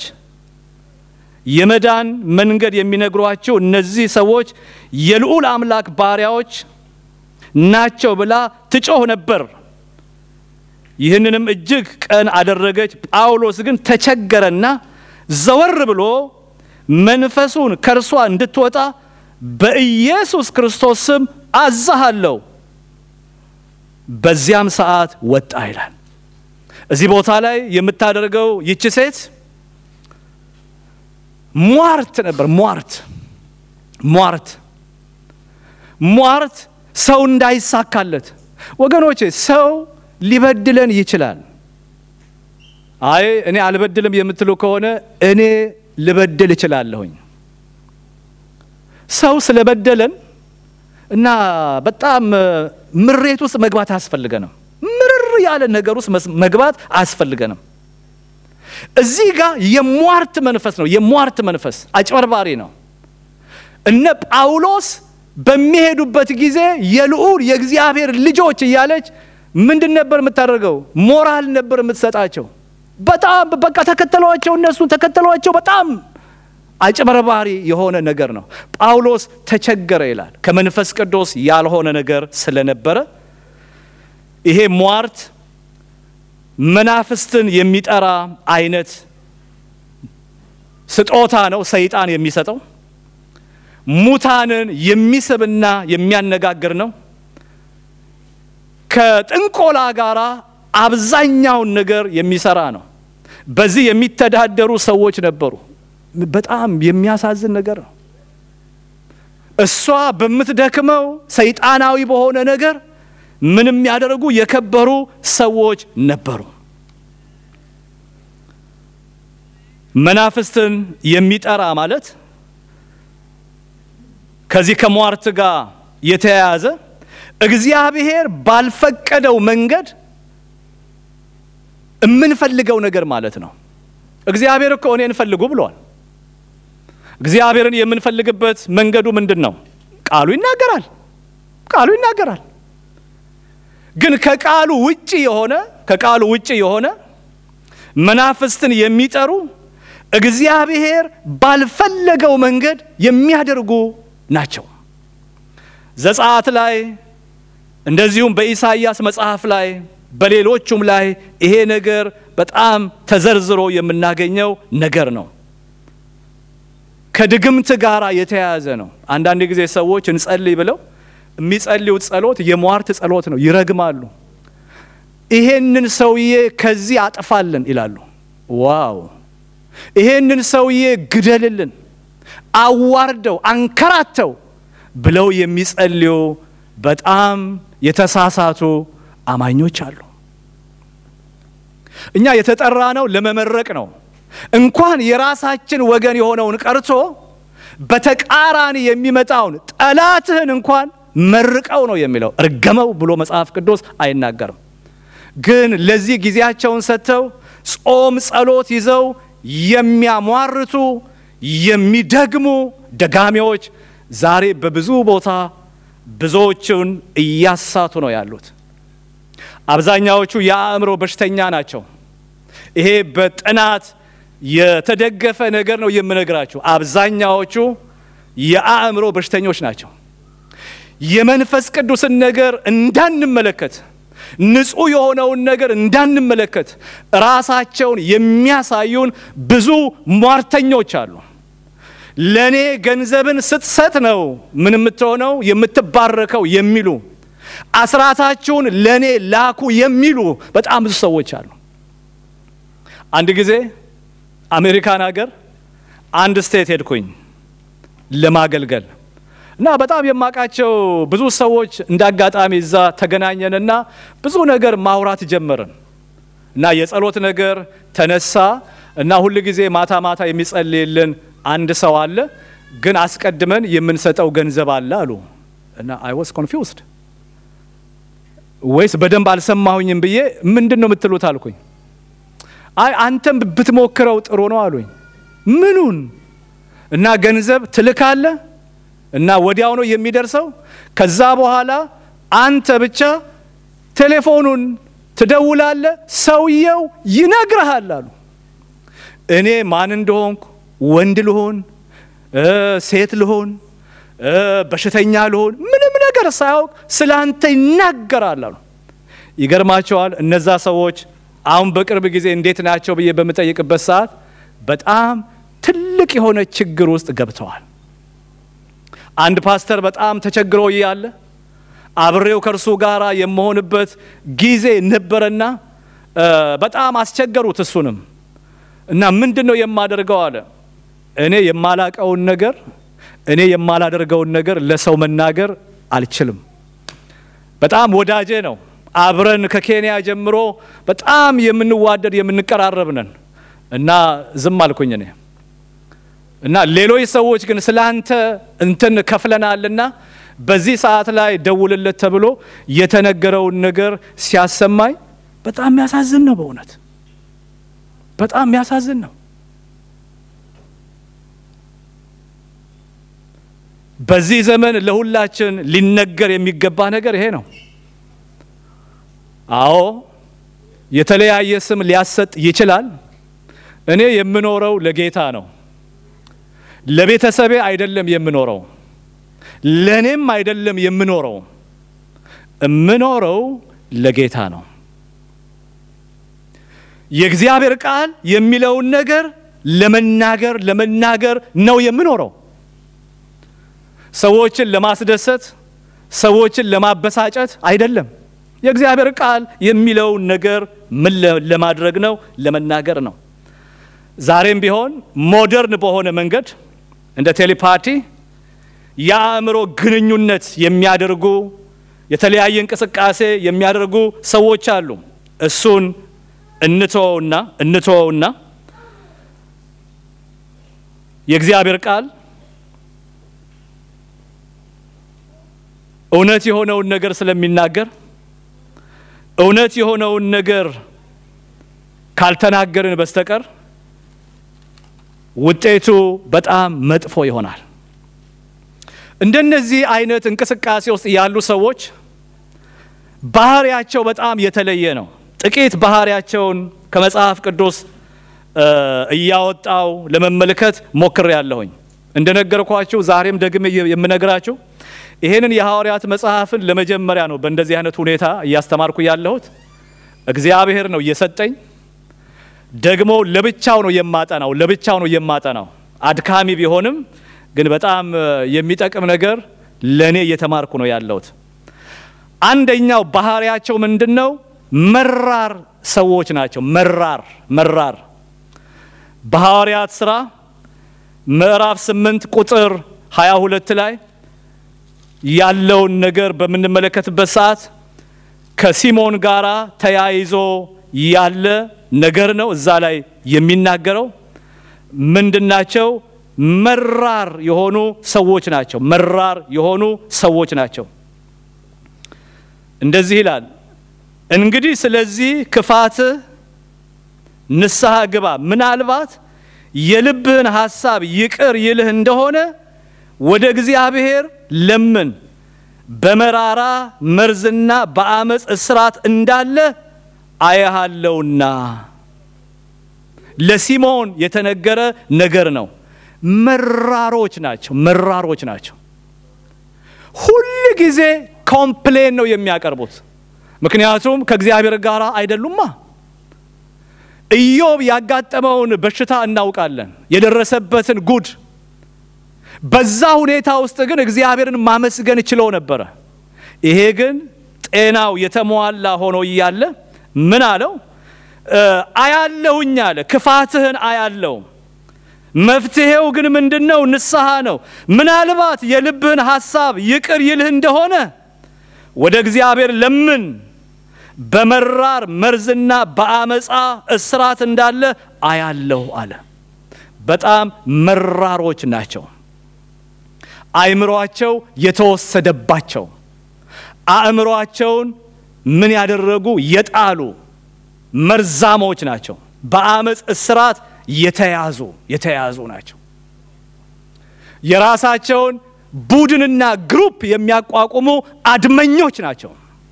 የመዳን መንገድ የሚነግሯቸው እነዚህ ሰዎች የልዑል አምላክ ባሪያዎች ናቸው ብላ ትጮህ ነበር። ይህንንም እጅግ ቀን አደረገች። ጳውሎስ ግን ተቸገረና ዘወር ብሎ መንፈሱን ከእርሷ እንድትወጣ በኢየሱስ ክርስቶስ ስም አዛሃለሁ። በዚያም ሰዓት ወጣ ይላል። እዚህ ቦታ ላይ የምታደርገው ይቺ ሴት ሟርት ነበር። ሟርት ሟርት ሟርት ሰው እንዳይሳካለት ወገኖቼ፣ ሰው ሊበድለን ይችላል። አይ እኔ አልበድልም የምትሉ ከሆነ እኔ ልበድል እችላለሁኝ። ሰው ስለበደለን እና በጣም ምሬት ውስጥ መግባት አያስፈልገንም። ምርር ያለ ነገር ውስጥ መግባት አያስፈልገንም። እዚህ ጋር የሟርት መንፈስ ነው። የሟርት መንፈስ አጭበርባሪ ነው። እነ ጳውሎስ በሚሄዱበት ጊዜ የልዑል የእግዚአብሔር ልጆች እያለች ምንድን ነበር የምታደርገው? ሞራል ነበር የምትሰጣቸው። በጣም በቃ ተከተሏቸው፣ እነሱን ተከተሏቸው። በጣም አጭበርባሪ የሆነ ነገር ነው። ጳውሎስ ተቸገረ ይላል። ከመንፈስ ቅዱስ ያልሆነ ነገር ስለነበረ ይሄ ሟርት መናፍስትን የሚጠራ አይነት ስጦታ ነው ሰይጣን የሚሰጠው። ሙታንን የሚስብና የሚያነጋግር ነው። ከጥንቆላ ጋር አብዛኛውን ነገር የሚሰራ ነው። በዚህ የሚተዳደሩ ሰዎች ነበሩ። በጣም የሚያሳዝን ነገር ነው። እሷ በምትደክመው ሰይጣናዊ በሆነ ነገር ምን የሚያደርጉ የከበሩ ሰዎች ነበሩ። መናፍስትን የሚጠራ ማለት ከዚህ ከሟርት ጋር የተያያዘ እግዚአብሔር ባልፈቀደው መንገድ የምንፈልገው ነገር ማለት ነው። እግዚአብሔር እኮ እኔን ፈልጉ ብሏል። እግዚአብሔርን የምንፈልግበት መንገዱ ምንድን ነው? ቃሉ ይናገራል። ቃሉ ይናገራል። ግን ከቃሉ ውጪ የሆነ ከቃሉ ውጪ የሆነ መናፍስትን የሚጠሩ እግዚአብሔር ባልፈለገው መንገድ የሚያደርጉ ናቸው። ዘጸአት ላይ እንደዚሁም በኢሳይያስ መጽሐፍ ላይ በሌሎቹም ላይ ይሄ ነገር በጣም ተዘርዝሮ የምናገኘው ነገር ነው። ከድግምት ጋር የተያያዘ ነው። አንዳንድ ጊዜ ሰዎች እንጸልይ ብለው የሚጸልዩት ጸሎት የሟርት ጸሎት ነው። ይረግማሉ። ይሄንን ሰውዬ ከዚህ አጥፋልን ይላሉ። ዋው! ይሄንን ሰውዬ ግደልልን፣ አዋርደው አንከራተው ብለው የሚጸልዩ በጣም የተሳሳቱ አማኞች አሉ። እኛ የተጠራ ነው ለመመረቅ ነው። እንኳን የራሳችን ወገን የሆነውን ቀርቶ በተቃራኒ የሚመጣውን ጠላትህን እንኳን መርቀው ነው የሚለው። እርገመው ብሎ መጽሐፍ ቅዱስ አይናገርም። ግን ለዚህ ጊዜያቸውን ሰጥተው ጾም፣ ጸሎት ይዘው የሚያሟርቱ የሚደግሙ ደጋሚዎች ዛሬ በብዙ ቦታ ብዙዎችን እያሳቱ ነው ያሉት። አብዛኛዎቹ የአእምሮ በሽተኛ ናቸው። ይሄ በጥናት የተደገፈ ነገር ነው የምነግራችሁ። አብዛኛዎቹ የአእምሮ በሽተኞች ናቸው። የመንፈስ ቅዱስን ነገር እንዳንመለከት ንጹሕ የሆነውን ነገር እንዳንመለከት ራሳቸውን የሚያሳዩን ብዙ ሟርተኞች አሉ። ለእኔ ገንዘብን ስትሰጥ ነው ምን የምትሆነው የምትባረከው የሚሉ አስራታችሁን ለእኔ ላኩ የሚሉ በጣም ብዙ ሰዎች አሉ። አንድ ጊዜ አሜሪካን ሀገር አንድ ስቴት ሄድኩኝ ለማገልገል እና በጣም የማውቃቸው ብዙ ሰዎች እንደ አጋጣሚ እዛ ተገናኘንና ብዙ ነገር ማውራት ጀመርን እና የጸሎት ነገር ተነሳ እና ሁል ጊዜ ማታ ማታ የሚጸልይልን አንድ ሰው አለ፣ ግን አስቀድመን የምንሰጠው ገንዘብ አለ አሉ እና አይ ዋስ ኮንፊውዝድ ወይስ በደንብ አልሰማሁኝም ብዬ ምንድን ነው የምትሉት አልኩኝ። አይ አንተም ብትሞክረው ጥሩ ነው አሉኝ። ምኑን እና ገንዘብ ትልካለ እና ወዲያው ነው የሚደርሰው። ከዛ በኋላ አንተ ብቻ ቴሌፎኑን ትደውላለ፣ ሰውየው ይነግርሃል አሉ። እኔ ማን እንደሆንኩ ወንድ ልሆን ሴት ልሆን በሽተኛ ልሆን ምንም ነገር ሳያውቅ ስለ አንተ ይናገራል አሉ። ይገርማቸዋል። እነዛ ሰዎች አሁን በቅርብ ጊዜ እንዴት ናቸው ብዬ በምጠይቅበት ሰዓት በጣም ትልቅ የሆነ ችግር ውስጥ ገብተዋል። አንድ ፓስተር በጣም ተቸግሮ እያለ አብሬው ከእርሱ ጋር የመሆንበት ጊዜ ነበረና በጣም አስቸገሩት እሱንም እና ምንድን ነው የማደርገው አለ። እኔ የማላቀውን ነገር እኔ የማላደርገውን ነገር ለሰው መናገር አልችልም። በጣም ወዳጄ ነው። አብረን ከኬንያ ጀምሮ በጣም የምንዋደድ የምንቀራረብ ነን እና ዝም አልኩኝ እኔ እና ሌሎች ሰዎች ግን ስለ አንተ እንትን ከፍለናልና በዚህ ሰዓት ላይ ደውልለት ተብሎ የተነገረውን ነገር ሲያሰማኝ በጣም የሚያሳዝን ነው። በእውነት በጣም የሚያሳዝን ነው። በዚህ ዘመን ለሁላችን ሊነገር የሚገባ ነገር ይሄ ነው። አዎ የተለያየ ስም ሊያሰጥ ይችላል። እኔ የምኖረው ለጌታ ነው። ለቤተሰቤ አይደለም የምኖረው፣ ለእኔም አይደለም የምኖረው። የምኖረው ለጌታ ነው። የእግዚአብሔር ቃል የሚለውን ነገር ለመናገር ለመናገር ነው የምኖረው። ሰዎችን ለማስደሰት ሰዎችን ለማበሳጨት አይደለም። የእግዚአብሔር ቃል የሚለውን ነገር ምን ለማድረግ ነው? ለመናገር ነው። ዛሬም ቢሆን ሞደርን በሆነ መንገድ እንደ ቴሌፓቲ የአእምሮ ግንኙነት የሚያደርጉ የተለያየ እንቅስቃሴ የሚያደርጉ ሰዎች አሉ። እሱን እንተወውና እንተወውና የእግዚአብሔር ቃል እውነት የሆነውን ነገር ስለሚናገር እውነት የሆነውን ነገር ካልተናገርን በስተቀር ውጤቱ በጣም መጥፎ ይሆናል። እንደነዚህ አይነት እንቅስቃሴ ውስጥ ያሉ ሰዎች ባህሪያቸው በጣም የተለየ ነው። ጥቂት ባህሪያቸውን ከመጽሐፍ ቅዱስ እያወጣው ለመመልከት ሞክሬ ያለሁኝ። እንደነገርኳችሁ ዛሬም ደግሜ የምነግራችሁ ይሄንን የሐዋርያት መጽሐፍን ለመጀመሪያ ነው በእንደዚህ አይነት ሁኔታ እያስተማርኩ ያለሁት። እግዚአብሔር ነው እየሰጠኝ። ደግሞ ለብቻው ነው የማጠናው፣ ለብቻው ነው የማጠናው። አድካሚ ቢሆንም ግን በጣም የሚጠቅም ነገር ለእኔ እየተማርኩ ነው ያለሁት። አንደኛው ባህሪያቸው ምንድን ነው? መራር ሰዎች ናቸው። መራር መራር በሐዋርያት ሥራ ምዕራፍ 8 ቁጥር 22 ላይ ያለውን ነገር በምንመለከትበት ሰዓት ከሲሞን ጋር ተያይዞ ያለ ነገር ነው። እዛ ላይ የሚናገረው ምንድናቸው? መራር የሆኑ ሰዎች ናቸው። መራር የሆኑ ሰዎች ናቸው። እንደዚህ ይላል፣ እንግዲህ ስለዚህ ክፋትህ ንስሐ ግባ፣ ምናልባት የልብህን ሐሳብ ይቅር ይልህ እንደሆነ ወደ እግዚአብሔር ለምን በመራራ መርዝና በአመፅ እስራት እንዳለ አያሃለውና። ለሲሞን የተነገረ ነገር ነው። መራሮች ናቸው። መራሮች ናቸው። ሁል ጊዜ ኮምፕሌን ነው የሚያቀርቡት። ምክንያቱም ከእግዚአብሔር ጋር አይደሉማ። ኢዮብ ያጋጠመውን በሽታ እናውቃለን፣ የደረሰበትን ጉድ በዛ ሁኔታ ውስጥ ግን እግዚአብሔርን ማመስገን ችለው ነበረ። ይሄ ግን ጤናው የተሟላ ሆኖ እያለ ምን አለው? አያለሁኝ አለ፣ ክፋትህን አያለው። መፍትሄው ግን ምንድን ነው? ንስሐ ነው። ምናልባት የልብህን ሐሳብ ይቅር ይልህ እንደሆነ ወደ እግዚአብሔር ለምን በመራር መርዝና በአመፃ እስራት እንዳለ አያለሁ አለ። በጣም መራሮች ናቸው። አእምሯቸው የተወሰደባቸው አእምሯቸውን ምን ያደረጉ የጣሉ መርዛሞች ናቸው። በአመፅ እስራት የተያዙ የተያዙ ናቸው። የራሳቸውን ቡድንና ግሩፕ የሚያቋቁሙ አድመኞች ናቸው።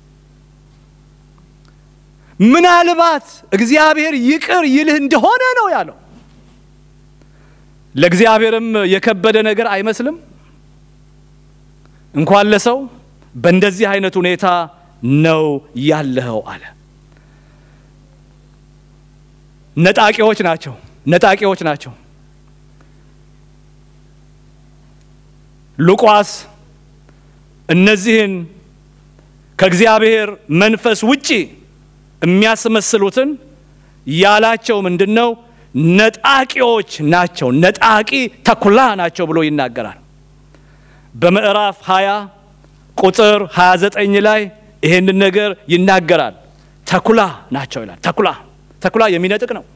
ምናልባት እግዚአብሔር ይቅር ይልህ እንደሆነ ነው ያለው። ለእግዚአብሔርም የከበደ ነገር አይመስልም። እንኳን ለሰው በእንደዚህ አይነት ሁኔታ ነው ያለኸው አለ። ነጣቂዎች ናቸው። ነጣቂዎች ናቸው። ሉቃስ እነዚህን ከእግዚአብሔር መንፈስ ውጪ የሚያስመስሉትን ያላቸው ምንድን ነው? ነጣቂዎች ናቸው። ነጣቂ ተኩላ ናቸው ብሎ ይናገራል። በምዕራፍ 20 ቁጥር 29 ላይ ይሄንን ነገር ይናገራል። ተኩላ ናቸው ይላል። ተኩላ ተኩላ የሚነጥቅ ነው።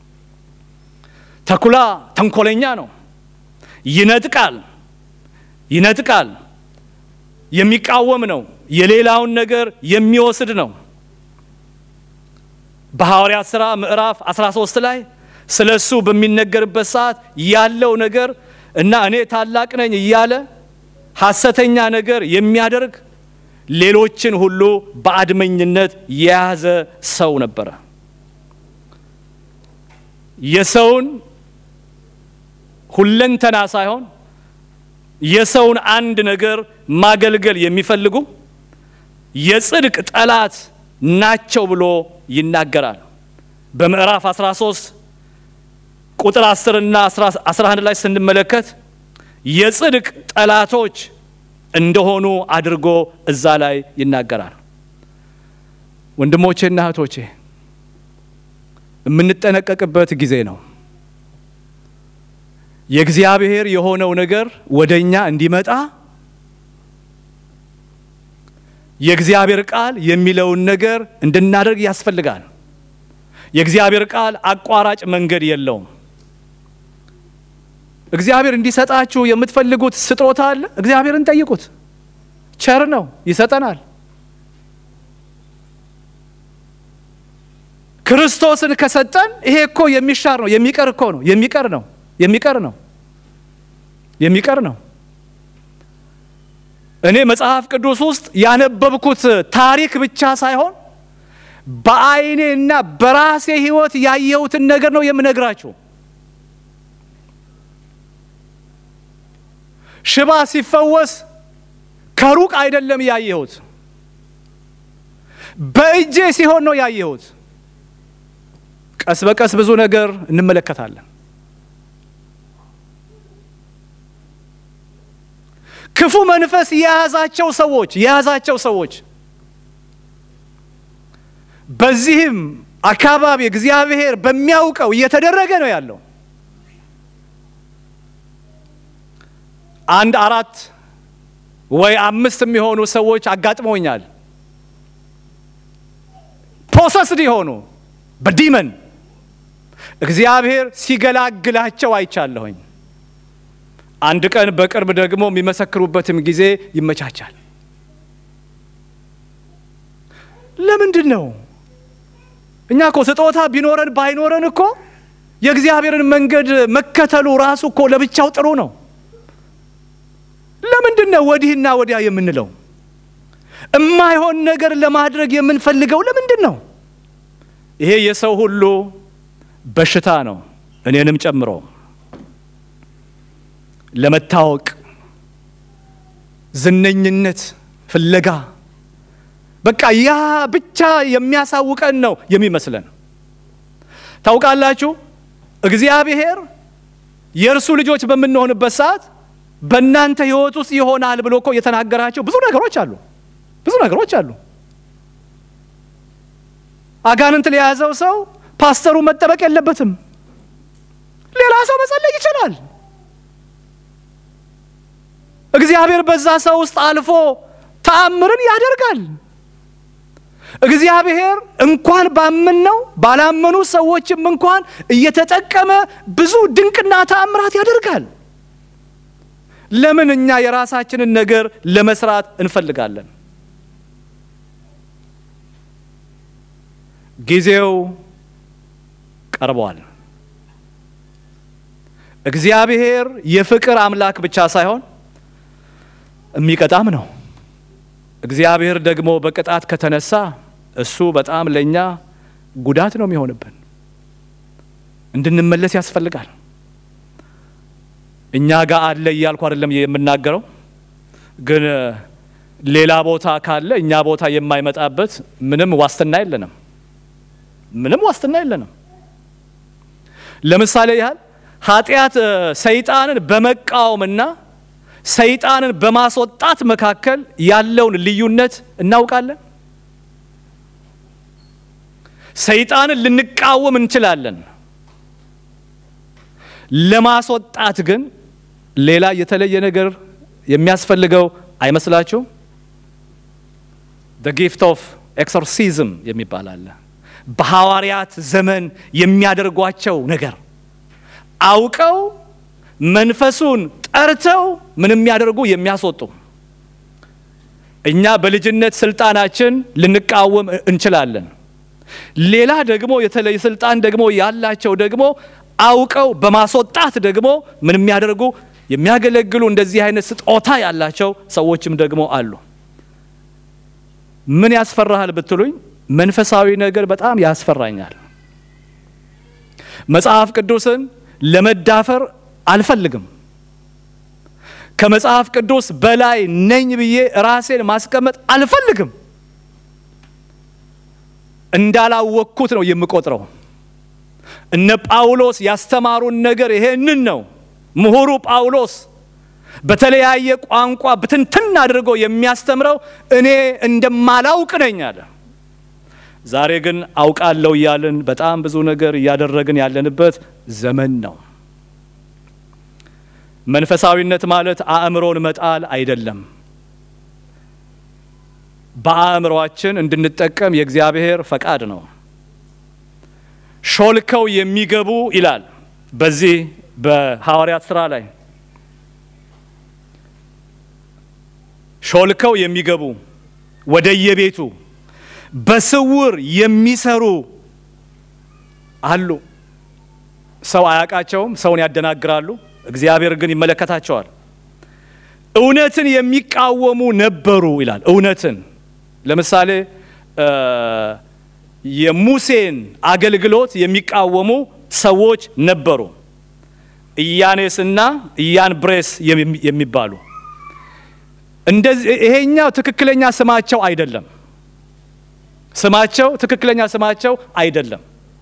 ተኩላ ተንኮለኛ ነው። ይነጥቃል ይነጥቃል። የሚቃወም ነው። የሌላውን ነገር የሚወስድ ነው። በሐዋርያት ሥራ ምዕራፍ 13 ላይ ስለ እሱ በሚነገርበት ሰዓት ያለው ነገር እና እኔ ታላቅ ነኝ እያለ ሐሰተኛ ነገር የሚያደርግ ሌሎችን ሁሉ በአድመኝነት የያዘ ሰው ነበረ። የሰውን ሁለንተና ሳይሆን የሰውን አንድ ነገር ማገልገል የሚፈልጉ የጽድቅ ጠላት ናቸው ብሎ ይናገራል። በምዕራፍ 13 ቁጥር 10 እና 11 ላይ ስንመለከት የጽድቅ ጠላቶች እንደሆኑ አድርጎ እዛ ላይ ይናገራል። ወንድሞቼና እህቶቼ የምንጠነቀቅበት ጊዜ ነው። የእግዚአብሔር የሆነው ነገር ወደ እኛ እንዲመጣ የእግዚአብሔር ቃል የሚለውን ነገር እንድናደርግ ያስፈልጋል። የእግዚአብሔር ቃል አቋራጭ መንገድ የለውም። እግዚአብሔር እንዲሰጣችሁ የምትፈልጉት ስጦታ አለ። እግዚአብሔርን ጠይቁት። ቸር ነው፣ ይሰጠናል። ክርስቶስን ከሰጠን ይሄ እኮ የሚሻር ነው፣ የሚቀር እኮ ነው፣ የሚቀር ነው፣ የሚቀር ነው፣ የሚቀር ነው። እኔ መጽሐፍ ቅዱስ ውስጥ ያነበብኩት ታሪክ ብቻ ሳይሆን በዓይኔ እና በራሴ ሕይወት ያየሁትን ነገር ነው የምነግራችሁ። ሽባ ሲፈወስ ከሩቅ አይደለም ያየሁት፣ በእጄ ሲሆን ነው ያየሁት። ቀስ በቀስ ብዙ ነገር እንመለከታለን። ክፉ መንፈስ የያዛቸው ሰዎች የያዛቸው ሰዎች በዚህም አካባቢ እግዚአብሔር በሚያውቀው እየተደረገ ነው ያለው። አንድ አራት ወይ አምስት የሚሆኑ ሰዎች አጋጥመውኛል። ፖሰስድ የሆኑ በዲመን እግዚአብሔር ሲገላግላቸው አይቻለሁኝ። አንድ ቀን በቅርብ ደግሞ የሚመሰክሩበትም ጊዜ ይመቻቻል። ለምንድን ነው እኛ እኮ ስጦታ ቢኖረን ባይኖረን እኮ የእግዚአብሔርን መንገድ መከተሉ ራሱ እኮ ለብቻው ጥሩ ነው። ለምንድን ነው ወዲህና ወዲያ የምንለው? እማይሆን ነገር ለማድረግ የምንፈልገው ለምንድን ነው? ይሄ የሰው ሁሉ በሽታ ነው፣ እኔንም ጨምሮ። ለመታወቅ ዝነኝነት ፍለጋ በቃ ያ ብቻ የሚያሳውቀን ነው የሚመስለን። ታውቃላችሁ እግዚአብሔር የእርሱ ልጆች በምንሆንበት ሰዓት በእናንተ ሕይወት ውስጥ ይሆናል ብሎ እኮ የተናገራቸው ብዙ ነገሮች አሉ። ብዙ ነገሮች አሉ። አጋንንት ለያዘው ሰው ፓስተሩ መጠበቅ የለበትም። ሌላ ሰው መጸለይ ይችላል። እግዚአብሔር በዛ ሰው ውስጥ አልፎ ተአምርን ያደርጋል። እግዚአብሔር እንኳን ባመንነው ባላመኑ ሰዎችም እንኳን እየተጠቀመ ብዙ ድንቅና ተአምራት ያደርጋል። ለምን እኛ የራሳችንን ነገር ለመስራት እንፈልጋለን? ጊዜው ቀርቧል። እግዚአብሔር የፍቅር አምላክ ብቻ ሳይሆን የሚቀጣም ነው። እግዚአብሔር ደግሞ በቅጣት ከተነሳ እሱ በጣም ለእኛ ጉዳት ነው የሚሆንብን። እንድንመለስ ያስፈልጋል። እኛ ጋር አለ እያልኩ አይደለም የምናገረው፣ ግን ሌላ ቦታ ካለ እኛ ቦታ የማይመጣበት ምንም ዋስትና የለንም። ምንም ዋስትና የለንም። ለምሳሌ ያህል ኃጢአት ሰይጣንን በመቃወምና ሰይጣንን በማስወጣት መካከል ያለውን ልዩነት እናውቃለን። ሰይጣንን ልንቃወም እንችላለን። ለማስወጣት ግን ሌላ የተለየ ነገር የሚያስፈልገው አይመስላችሁም? the gift of exorcism የሚባል አለ። በሐዋርያት ዘመን የሚያደርጓቸው ነገር አውቀው መንፈሱን ጠርተው ምን የሚያደርጉ የሚያስወጡ። እኛ በልጅነት ስልጣናችን ልንቃወም እንችላለን። ሌላ ደግሞ የተለየ ስልጣን ደግሞ ያላቸው ደግሞ አውቀው በማስወጣት ደግሞ ምን የሚያደርጉ የሚያገለግሉ እንደዚህ አይነት ስጦታ ያላቸው ሰዎችም ደግሞ አሉ። ምን ያስፈራሃል ብትሉኝ፣ መንፈሳዊ ነገር በጣም ያስፈራኛል። መጽሐፍ ቅዱስን ለመዳፈር አልፈልግም። ከመጽሐፍ ቅዱስ በላይ ነኝ ብዬ ራሴን ማስቀመጥ አልፈልግም። እንዳላወቅኩት ነው የምቆጥረው። እነ ጳውሎስ ያስተማሩን ነገር ይሄንን ነው። ምሁሩ ጳውሎስ በተለያየ ቋንቋ ብትንትን አድርጎ የሚያስተምረው እኔ እንደማላውቅ ነኝ አለ። ዛሬ ግን አውቃለሁ እያልን በጣም ብዙ ነገር እያደረግን ያለንበት ዘመን ነው። መንፈሳዊነት ማለት አእምሮን መጣል አይደለም። በአእምሮአችን እንድንጠቀም የእግዚአብሔር ፈቃድ ነው። ሾልከው የሚገቡ ይላል በዚህ በሐዋርያት ሥራ ላይ ሾልከው የሚገቡ ወደየቤቱ በስውር የሚሰሩ አሉ። ሰው አያውቃቸውም፣ ሰውን ያደናግራሉ። እግዚአብሔር ግን ይመለከታቸዋል። እውነትን የሚቃወሙ ነበሩ ይላል። እውነትን ለምሳሌ የሙሴን አገልግሎት የሚቃወሙ ሰዎች ነበሩ። ኢያኔስና ኢያንብሬስ የሚባሉ እንደዚህ ይሄኛው ትክክለኛ ስማቸው አይደለም። ስማቸው ትክክለኛ ስማቸው አይደለም።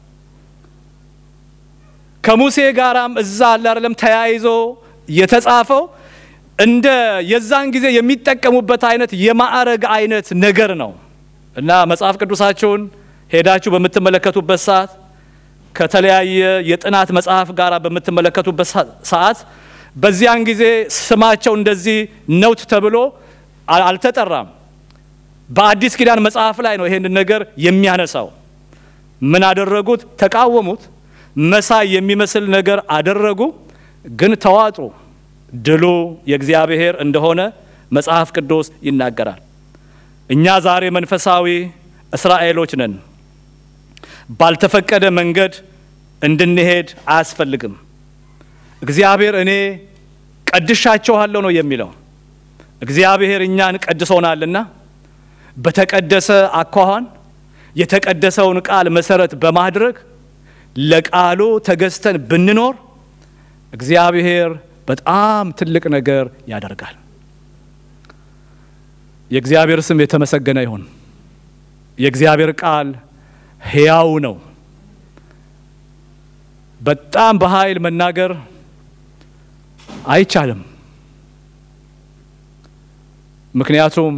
ከሙሴ ጋራም እዛ አለ አይደለም ተያይዞ የተጻፈው እንደ የዛን ጊዜ የሚጠቀሙበት አይነት የማዕረግ አይነት ነገር ነው እና መጽሐፍ ቅዱሳችሁን ሄዳችሁ በምትመለከቱበት ሰዓት ከተለያየ የጥናት መጽሐፍ ጋር በምትመለከቱበት ሰዓት በዚያን ጊዜ ስማቸው እንደዚህ ነውት ተብሎ አልተጠራም። በአዲስ ኪዳን መጽሐፍ ላይ ነው ይሄንን ነገር የሚያነሳው። ምን አደረጉት? ተቃወሙት። መሳይ የሚመስል ነገር አደረጉ፣ ግን ተዋጡ። ድሉ የእግዚአብሔር እንደሆነ መጽሐፍ ቅዱስ ይናገራል። እኛ ዛሬ መንፈሳዊ እስራኤሎች ነን። ባልተፈቀደ መንገድ እንድንሄድ አያስፈልግም። እግዚአብሔር እኔ ቀድሻችኋለሁ ነው የሚለው። እግዚአብሔር እኛን ቀድሶናልና በተቀደሰ አኳኋን የተቀደሰውን ቃል መሰረት በማድረግ ለቃሉ ተገዝተን ብንኖር እግዚአብሔር በጣም ትልቅ ነገር ያደርጋል። የእግዚአብሔር ስም የተመሰገነ ይሁን። የእግዚአብሔር ቃል ሕያው ነው። በጣም በኃይል መናገር አይቻልም። ምክንያቱም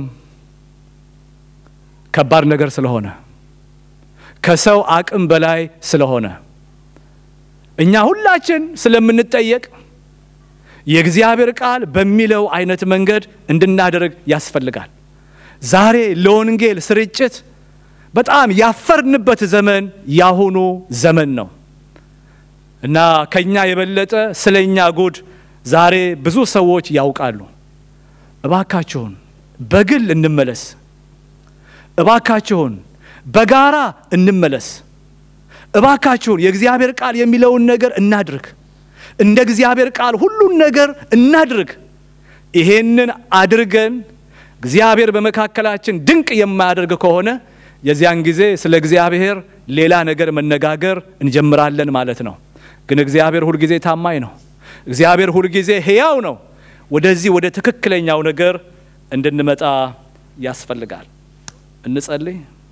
ከባድ ነገር ስለሆነ ከሰው አቅም በላይ ስለሆነ እኛ ሁላችን ስለምንጠየቅ የእግዚአብሔር ቃል በሚለው አይነት መንገድ እንድናደርግ ያስፈልጋል። ዛሬ ለወንጌል ስርጭት በጣም ያፈርንበት ዘመን ያሁኑ ዘመን ነው እና ከኛ የበለጠ ስለ እኛ ጉድ ዛሬ ብዙ ሰዎች ያውቃሉ። እባካችሁን በግል እንመለስ። እባካችሁን በጋራ እንመለስ። እባካችሁን የእግዚአብሔር ቃል የሚለውን ነገር እናድርግ። እንደ እግዚአብሔር ቃል ሁሉን ነገር እናድርግ። ይሄንን አድርገን እግዚአብሔር በመካከላችን ድንቅ የማያደርግ ከሆነ የዚያን ጊዜ ስለ እግዚአብሔር ሌላ ነገር መነጋገር እንጀምራለን ማለት ነው። ግን እግዚአብሔር ሁልጊዜ ታማኝ ነው። እግዚአብሔር ሁልጊዜ ሕያው ነው። ወደዚህ ወደ ትክክለኛው ነገር እንድንመጣ ያስፈልጋል። እንጸልይ።